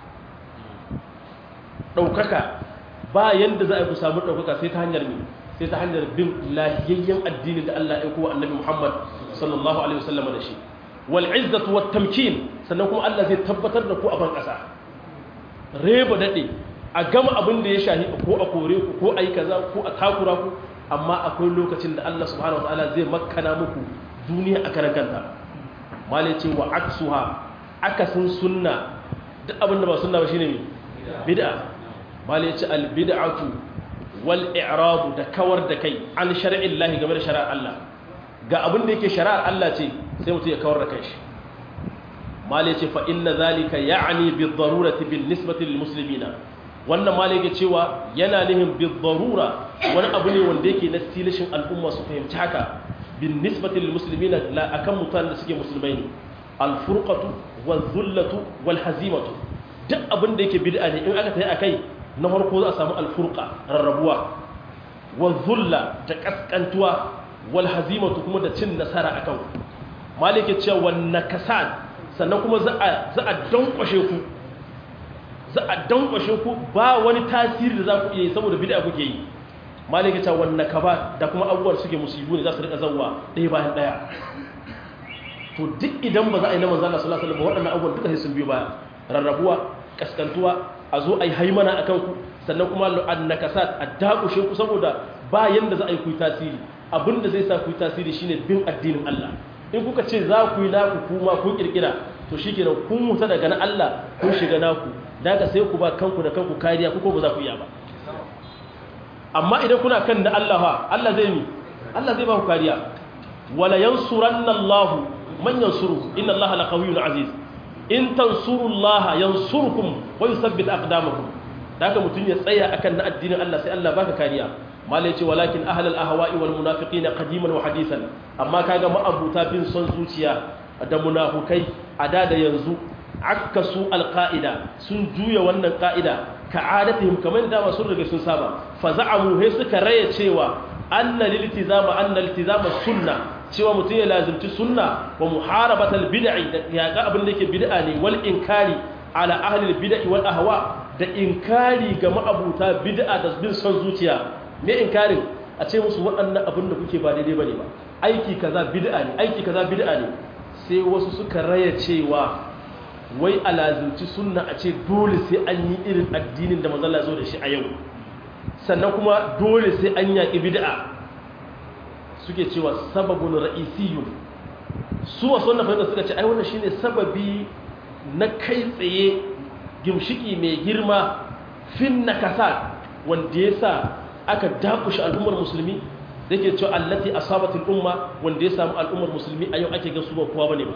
ɗaukaka ba yadda za a ku samu ɗaukaka sai ta hanyar ne sai ta hanyar bin lahiyayyen addini da Allah ya kowa annabi Muhammad sallallahu alaihi wasallam da shi wal izzatu wat tamkin sannan kuma Allah zai tabbatar da ku a ban ƙasa reba dade a gama abin da ya shahi ko a kore ku ko ayi kaza ko a takura ku amma akwai lokacin da Allah subhanahu wataala zai makkana muku duniya a karan kanta mali ce wa aksuha akasin sunna duk abin da ba sunna ba shine bid'a mali ce al bid'atu wal i'radu da kawar da kai an shar'in lahi game da shari'ar Allah ga abin da yake shari'ar Allah ce sai mutum ya kawar da kai shi mali ce fa inna zalika ya'ni bi darurati bin nisbati lil muslimina wannan mali yake cewa yana nihin bi darura wani abu ne wanda yake na tilashin al'umma su fahimci haka bin nisbati lil muslimina la akan mutanen da suke musulmai ne al furqatu wal dhullatu wal hazimatu duk abin da yake bid'a ne in aka tayi akai na farko za a samu alfurka rarrabuwa wa zulla da kaskantuwa wal hazimatu kuma da cin nasara akan malike cewa wan nakasan sannan kuma za a za a dankwashe ku za a dankwashe ku ba wani tasiri da za ku iya yi saboda bid'a kuke yi malike cewa wan nakaba da kuma abubuwan suke musibu ne za su rika zawwa ɗaya bayan ɗaya to duk idan ba za a yi na manzo Allah sallallahu alaihi wasallam waɗannan abubuwan duka sai sun biyo baya rarrabuwa kaskantuwa a zo a yi haimana a kanku sannan kuma annakasat a dakushe ku saboda ba yanda za a yi ku tasiri abinda zai sa ku yi tasiri shine bin addinin Allah in kuka ce za ku yi naku kuma ku kirkira to shikenan kun mutu daga na Allah kun shiga naku daga sai ku ba kanku da kanku kariya ku ko ba za ku iya ba amma idan kuna kan da Allah fa Allah zai mi Allah zai ba ku kariya wala yansuranna Allah man yansuru inna Allah laqawiyyun aziz in tansurullaha yansurkum wa yuthabbit aqdamakum daga mutun ya tsaya akan na addinin Allah sai Allah baka kariya malai ce walakin ahlul ahwa'i wal munafiqina qadiman wa hadisan amma kaga ma'abuta bin son zuciya da munafukai a da da yanzu akkasu alqaida sun juya wannan qaida ka'adatihim kamar da masu riga sun saba fa za'amu he suka raya cewa anna liltizama anna liltizama sunna cewa mutum ya lazimci sunna wa muharabatal bid'i da yaƙa abin da yake bid'a ne wal inkari ala ahli bid'i wal ahwa da inkari ga ma'abuta bid'a da bin son zuciya me inkarin a ce musu waɗannan abin da kuke ba daidai bane ba aiki kaza bid'a ne aiki kaza bid'a ne sai wasu suka raya cewa wai a lazimci sunna a ce dole sai an yi irin addinin da manzon Allah zo da shi a yau sannan kuma dole sai an yaƙi bid'a suke cewa sababun ra'isiyun su wasu wannan fahimta suka ce ai wannan shine sababi na kai tsaye gimshiki mai girma fin nakasa wanda ya sa aka dakushe al'ummar musulmi da ke cewa allati asabatul umma wanda ya samu al'ummar musulmi a yau ake ga su ba kowa bane ba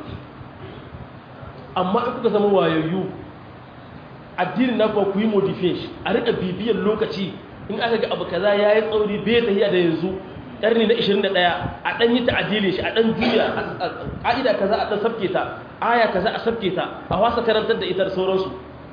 amma in kuka zama wayayyu addinin na ku yi modification a rika bibiyar lokaci in aka ga abu kaza yayi tsauri bai tahiya da yanzu ƙarni na 21 a ɗan yi ta'adilin shi a ɗan juya ƙa'ida kaza a ɗan sabke ta aya kaza a sabke ta a wasa karantar da ita da sauransu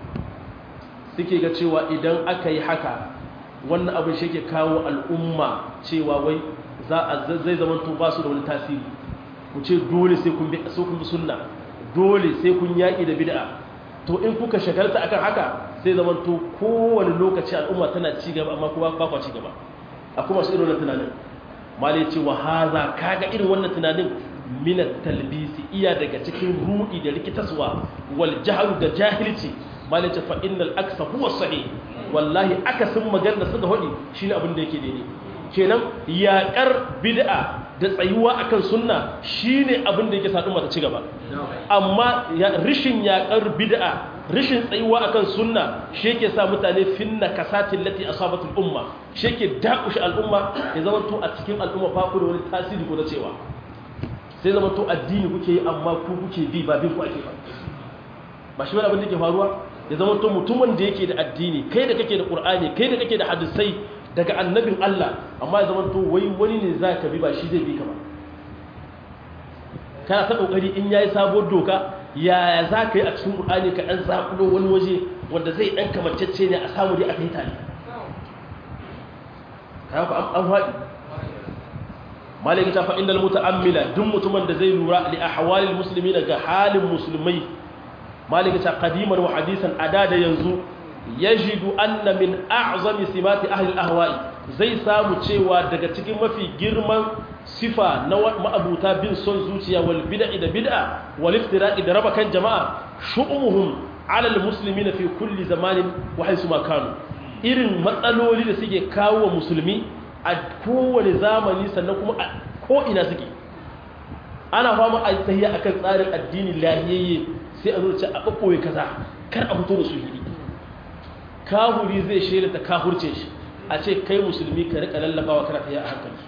suke ga cewa idan aka yi haka wannan abin shi ke kawo al'umma cewa wai zai zama to ba su da wani tasiri ku ce dole sai kun bi sunna dole sai kun yaƙi da bid'a to in kuka shagalta akan haka sai zama to kowane lokaci al'umma tana ci gaba amma kuma ba kwa ci gaba akwai masu irin wannan tunanin malai ce wa haza kaga irin wannan tunanin minat talbisi iya daga cikin rudi da rikitaswa wal jahlu da jahilci malai ce fa innal aksa huwa sahih wallahi akasin magana suka hodi shine abin da yake daidai kenan yaƙar bid'a da tsayuwa akan sunna shine abin da yake sa umma ta ci gaba amma rishin yaƙar bid'a rishin tsayuwa akan sunna shi yake sa mutane finna kasatin lati asabatul umma shi yake dakushe al'umma ya zama to a cikin al'umma ba ku da wani tasiri ko na cewa sai zama to addini kuke yi amma ku kuke bi ba bin ku ake ba ba shi wani abin da ke faruwa ya zama to mutumin da yake da addini kai da kake da qur'ani kai da kake da hadisai daga annabin Allah amma ya zama to wai wani ne za ka bi ba shi zai bi ka ba kana ta kokari in yayi sabuwar doka yaya za ka yi a cikin ƙur'ani ka ɗan zaƙulo wani waje wanda zai ɗan kamacece ne a samu dai a kai tare kayan an haɗi malaki ta fa'in dal muta'ammila duk mutumin da zai lura li ahwalil musulmi daga halin musulmai malaki ta qadiman wa hadisan ada da yanzu yajidu anna min a'zami simati ahli al-ahwa'i zai samu cewa daga cikin mafi girman sifa na ma'abuta bin son zuciya wal bid'i da bid'a wal iftira'i da raba kan jama'a shu'umuhum 'ala al-muslimina fi kulli zamanin wa haythu ma kanu irin matsaloli da suke kawo wa musulmi a kowane zamani sannan kuma a ko ina suke ana fama a tsayiya akan tsarin addini lahiyayye sai a zo ce a ɓaɓɓoye kaza kar a fito da su hiri kahuri zai shaida ta kahurce shi a ce kai musulmi ka rika lallabawa kana ta a hankali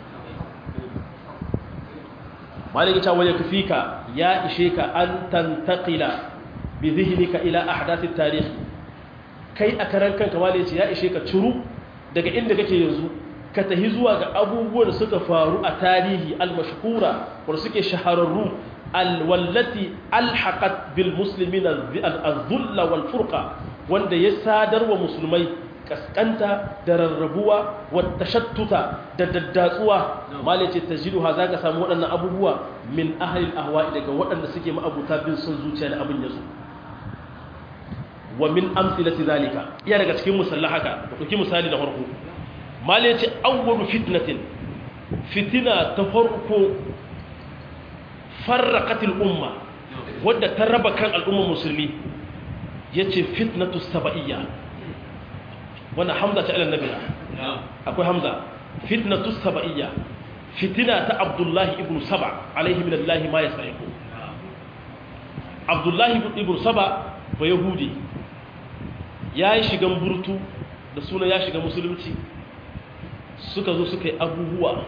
maliki ta waje kafika ya ishe ka an tantakila bi zihnika ila ahdathit tarikh kai a karan kanka malai ce ya ishe ka curu daga inda kake yanzu ka tahi zuwa ga abubuwan da suka faru a tarihi al-mashhura wanda suke shahararru al-wallati alhaqat bil muslimin az-dhulla wal furqa wanda ya sadar wa musulmai kaskanta da rarrabuwa wata shattuta da daddatsuwa malice ta jiru ha za ka samu waɗannan abubuwa min ahalin ahwa'i daga waɗanda suke ma'abuta bin son zuciya da abin yazo wa min amsilati zalika iya daga cikin musalla haka da ɗauki misali na farko malice awwalu fitnatin fitina ta farko farraqatil umma wadda ta raba kan al'ummar musulmi yace fitnatu saba'iyya wannan hamza ta ilan nabiya akwai hamza fitnatu saba'iyya fitina ta abdullahi ibn saba alaihi min allahi ma yasa'iku abdullahi ibn saba ba yahudi ya yi shigan burtu da suna ya shiga musulunci suka zo suka yi abubuwa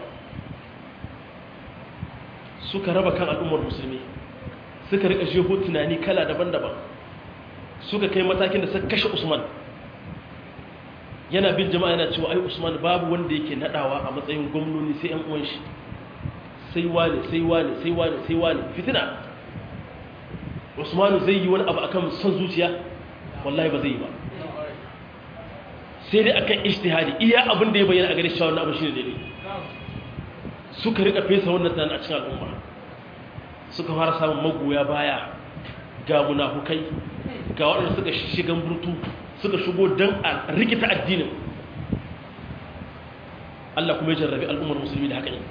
suka raba kan al'ummar musulmi suka rika jeho tunani kala daban-daban suka kai matakin da suka kashe usman yana bin jama'a yana cewa ai usman babu wanda yake nadawa a matsayin gwamnoni sai yan uwan shi sai wane sai wane sai wane sai wane fitina usmanu zai yi wani abu akan son zuciya wallahi ba zai yi ba sai dai akan ijtihadi iya abin da ya bayyana a gare shi wannan abin shine daidai suka rika fesa wannan tunanin a cikin al'umma suka fara samun magoya baya ga munafukai ga waɗanda suka shigan burtu suka shigo don a rikita addinin Allah kuma ya jarrabi al'ummar musulmi da haka ne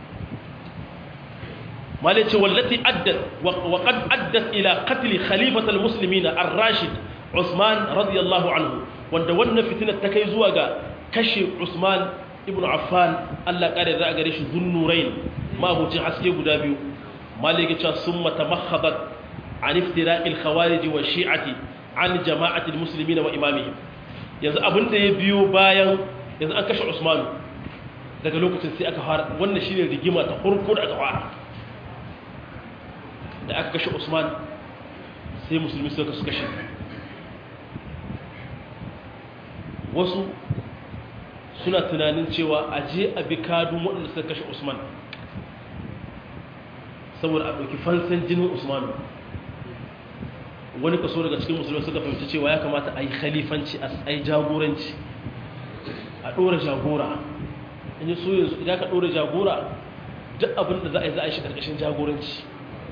malai ce wallati addat wa qad addat ila qatl khalifatal muslimin ar-rashid Usman radiyallahu anhu wanda wannan fitinar ta kai zuwa ga kashe Usman ibn Affan Allah kare da gare shi zunnurain mabucin haske guda biyu malai ya ce summa tamakhadat an iftira'il khawarij wa shi'ati an jama'atil muslimin wa imamihim yanzu abinda ya biyo bayan yanzu an kashe Usman daga lokacin sai aka fara wannan shine rigima ta farko da aka fara da aka kashe Usman sai musulmi suka su kashe wasu suna tunanin cewa a je a bi kadun waɗanda suka kashe Usman saboda a ɗauki fansan jinin Usman wani kaso daga cikin musulmi suka fahimci cewa ya kamata a yi khalifanci a yi jagoranci a ɗora jagora in yi so yanzu idan ka ɗora jagora duk abin da za a yi za a yi shi ƙarƙashin jagoranci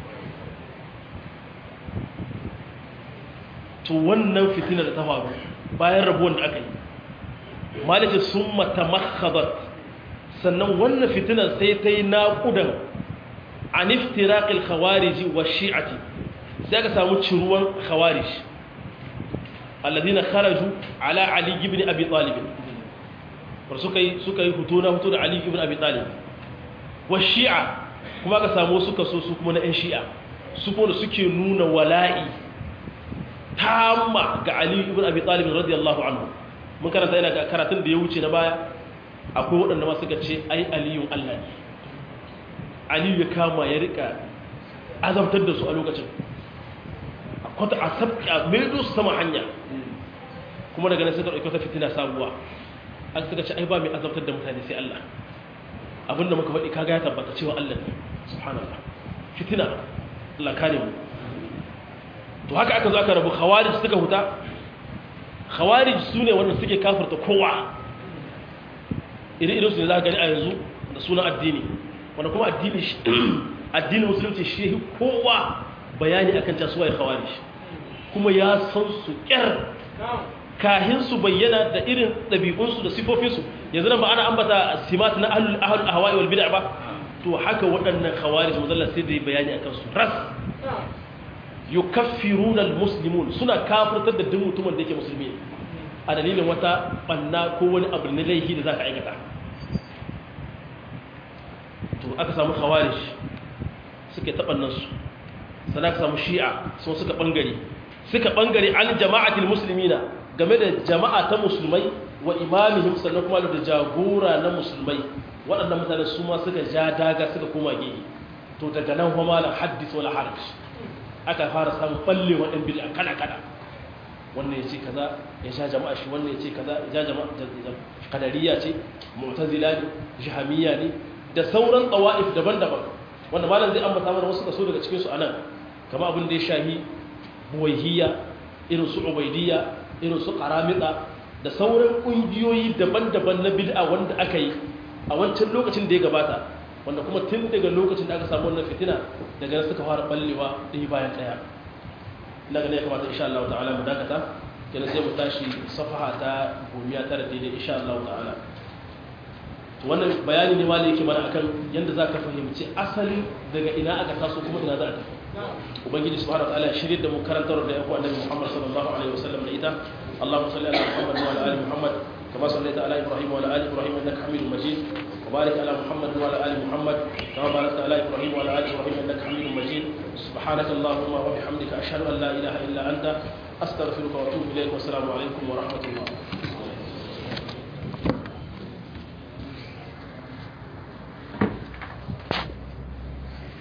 to wannan fitina da ta faru bayan rabuwan da aka yi malice sun mata makhabar sannan wannan fitinar sai ta yi naƙudan a niftiraƙil khawariji wa shi'ati sai aka samu ciruwan khawarij alladina kharaju ala ali ibn abi talib war suka yi suka yi hutu na hutu da ali ibn abi talib wa shi'a kuma aka samu suka so su kuma na ɗan shi'a su kuma suke nuna wala'i tamma ga ali ibn abi talib radiyallahu anhu mun karanta yana ga karatun da ya wuce na baya akwai waɗanda ma suka ce ai aliyun Allah ne aliyu ya kama ya rika azabtar da su a lokacin kwata a sabka maido su sama hanya kuma daga nan suka ɗauki wata fitina sabuwa an suka ce ai ba mai azabtar da mutane sai Allah abinda muka faɗi kaga ya tabbata cewa Allah ne subhanallah fitina Allah kare mu to haka aka zo aka rabu khawarij suka huta khawarij su ne wanda suke kafirta kowa irin su ne za ka gani a yanzu da sunan addini wanda kuma addini addini musulunci shi kowa bayani akan tasuwa ya khawarij kuma ya san su kyar kahin su bayyana da irin ɗabi'unsu da sifofinsu yanzu nan ba ana ambata simat na ahlul ahlul ahwa'i wal bid'a ba to haka waɗannan khawarij muzalla sai da bayani akan su ras yukaffiruna almuslimun suna kafirtar da duk mutumin da yake musulmi a dalilin wata banna ko wani abu na laifi da zaka aikata to aka samu khawarij suke tabannan su sannan aka samu shi'a sun suka bangare suka bangare al jama'atul muslimina game da jama'a ta musulmai wa imamihim sannan kuma da jagora na musulmai waɗannan mutane su ma suka ja daga suka koma gehe to daga nan kuma la haddith wala haraj aka fara samun ballewa ɗan bid'a kala kala wannan ya ce kaza ya sha jama'a shi wannan ya ce kaza ya ja jama'a kadariya ce mu'tazila ne jahamiyya ne da sauran tsawa'if daban-daban wanda malam zai ambata mana wasu kaso daga cikin su anan kama abin da ya shahi buwaihiya irin su ubaidiyya irin su qaramita da sauran kungiyoyi daban-daban na bid'a wanda aka yi a wancan lokacin da ya gabata wanda kuma tun daga lokacin da aka samu wannan fitina daga nan suka fara ballewa ɗaya bayan ɗaya ina ganin ya kamata insha Allah ta'ala mu dakata kenan sai mu tashi safaha ta gomiya tara daidai insha Allah ta'ala wannan bayani ne wanda yake mana akan yanda za ka fahimci asali daga ina aka taso kuma ina za a tafi ubangiji subhanahu wa ta'ala ya shirye da mu karantar da yaku annabi Muhammad sallallahu alaihi wasallam da ita Allahumma salli ala Muhammad wa ala ali Muhammad كما صليت على إبراهيم وعلى آل إبراهيم إنك حميد مجيد وبارك على محمد وعلى آل محمد كما باركت على إبراهيم وعلى آل إبراهيم إنك حميد مجيد سبحانك اللهم وبحمدك أشهد أن لا إله إلا أنت أستغفرك وأتوب إليك والسلام عليكم ورحمة الله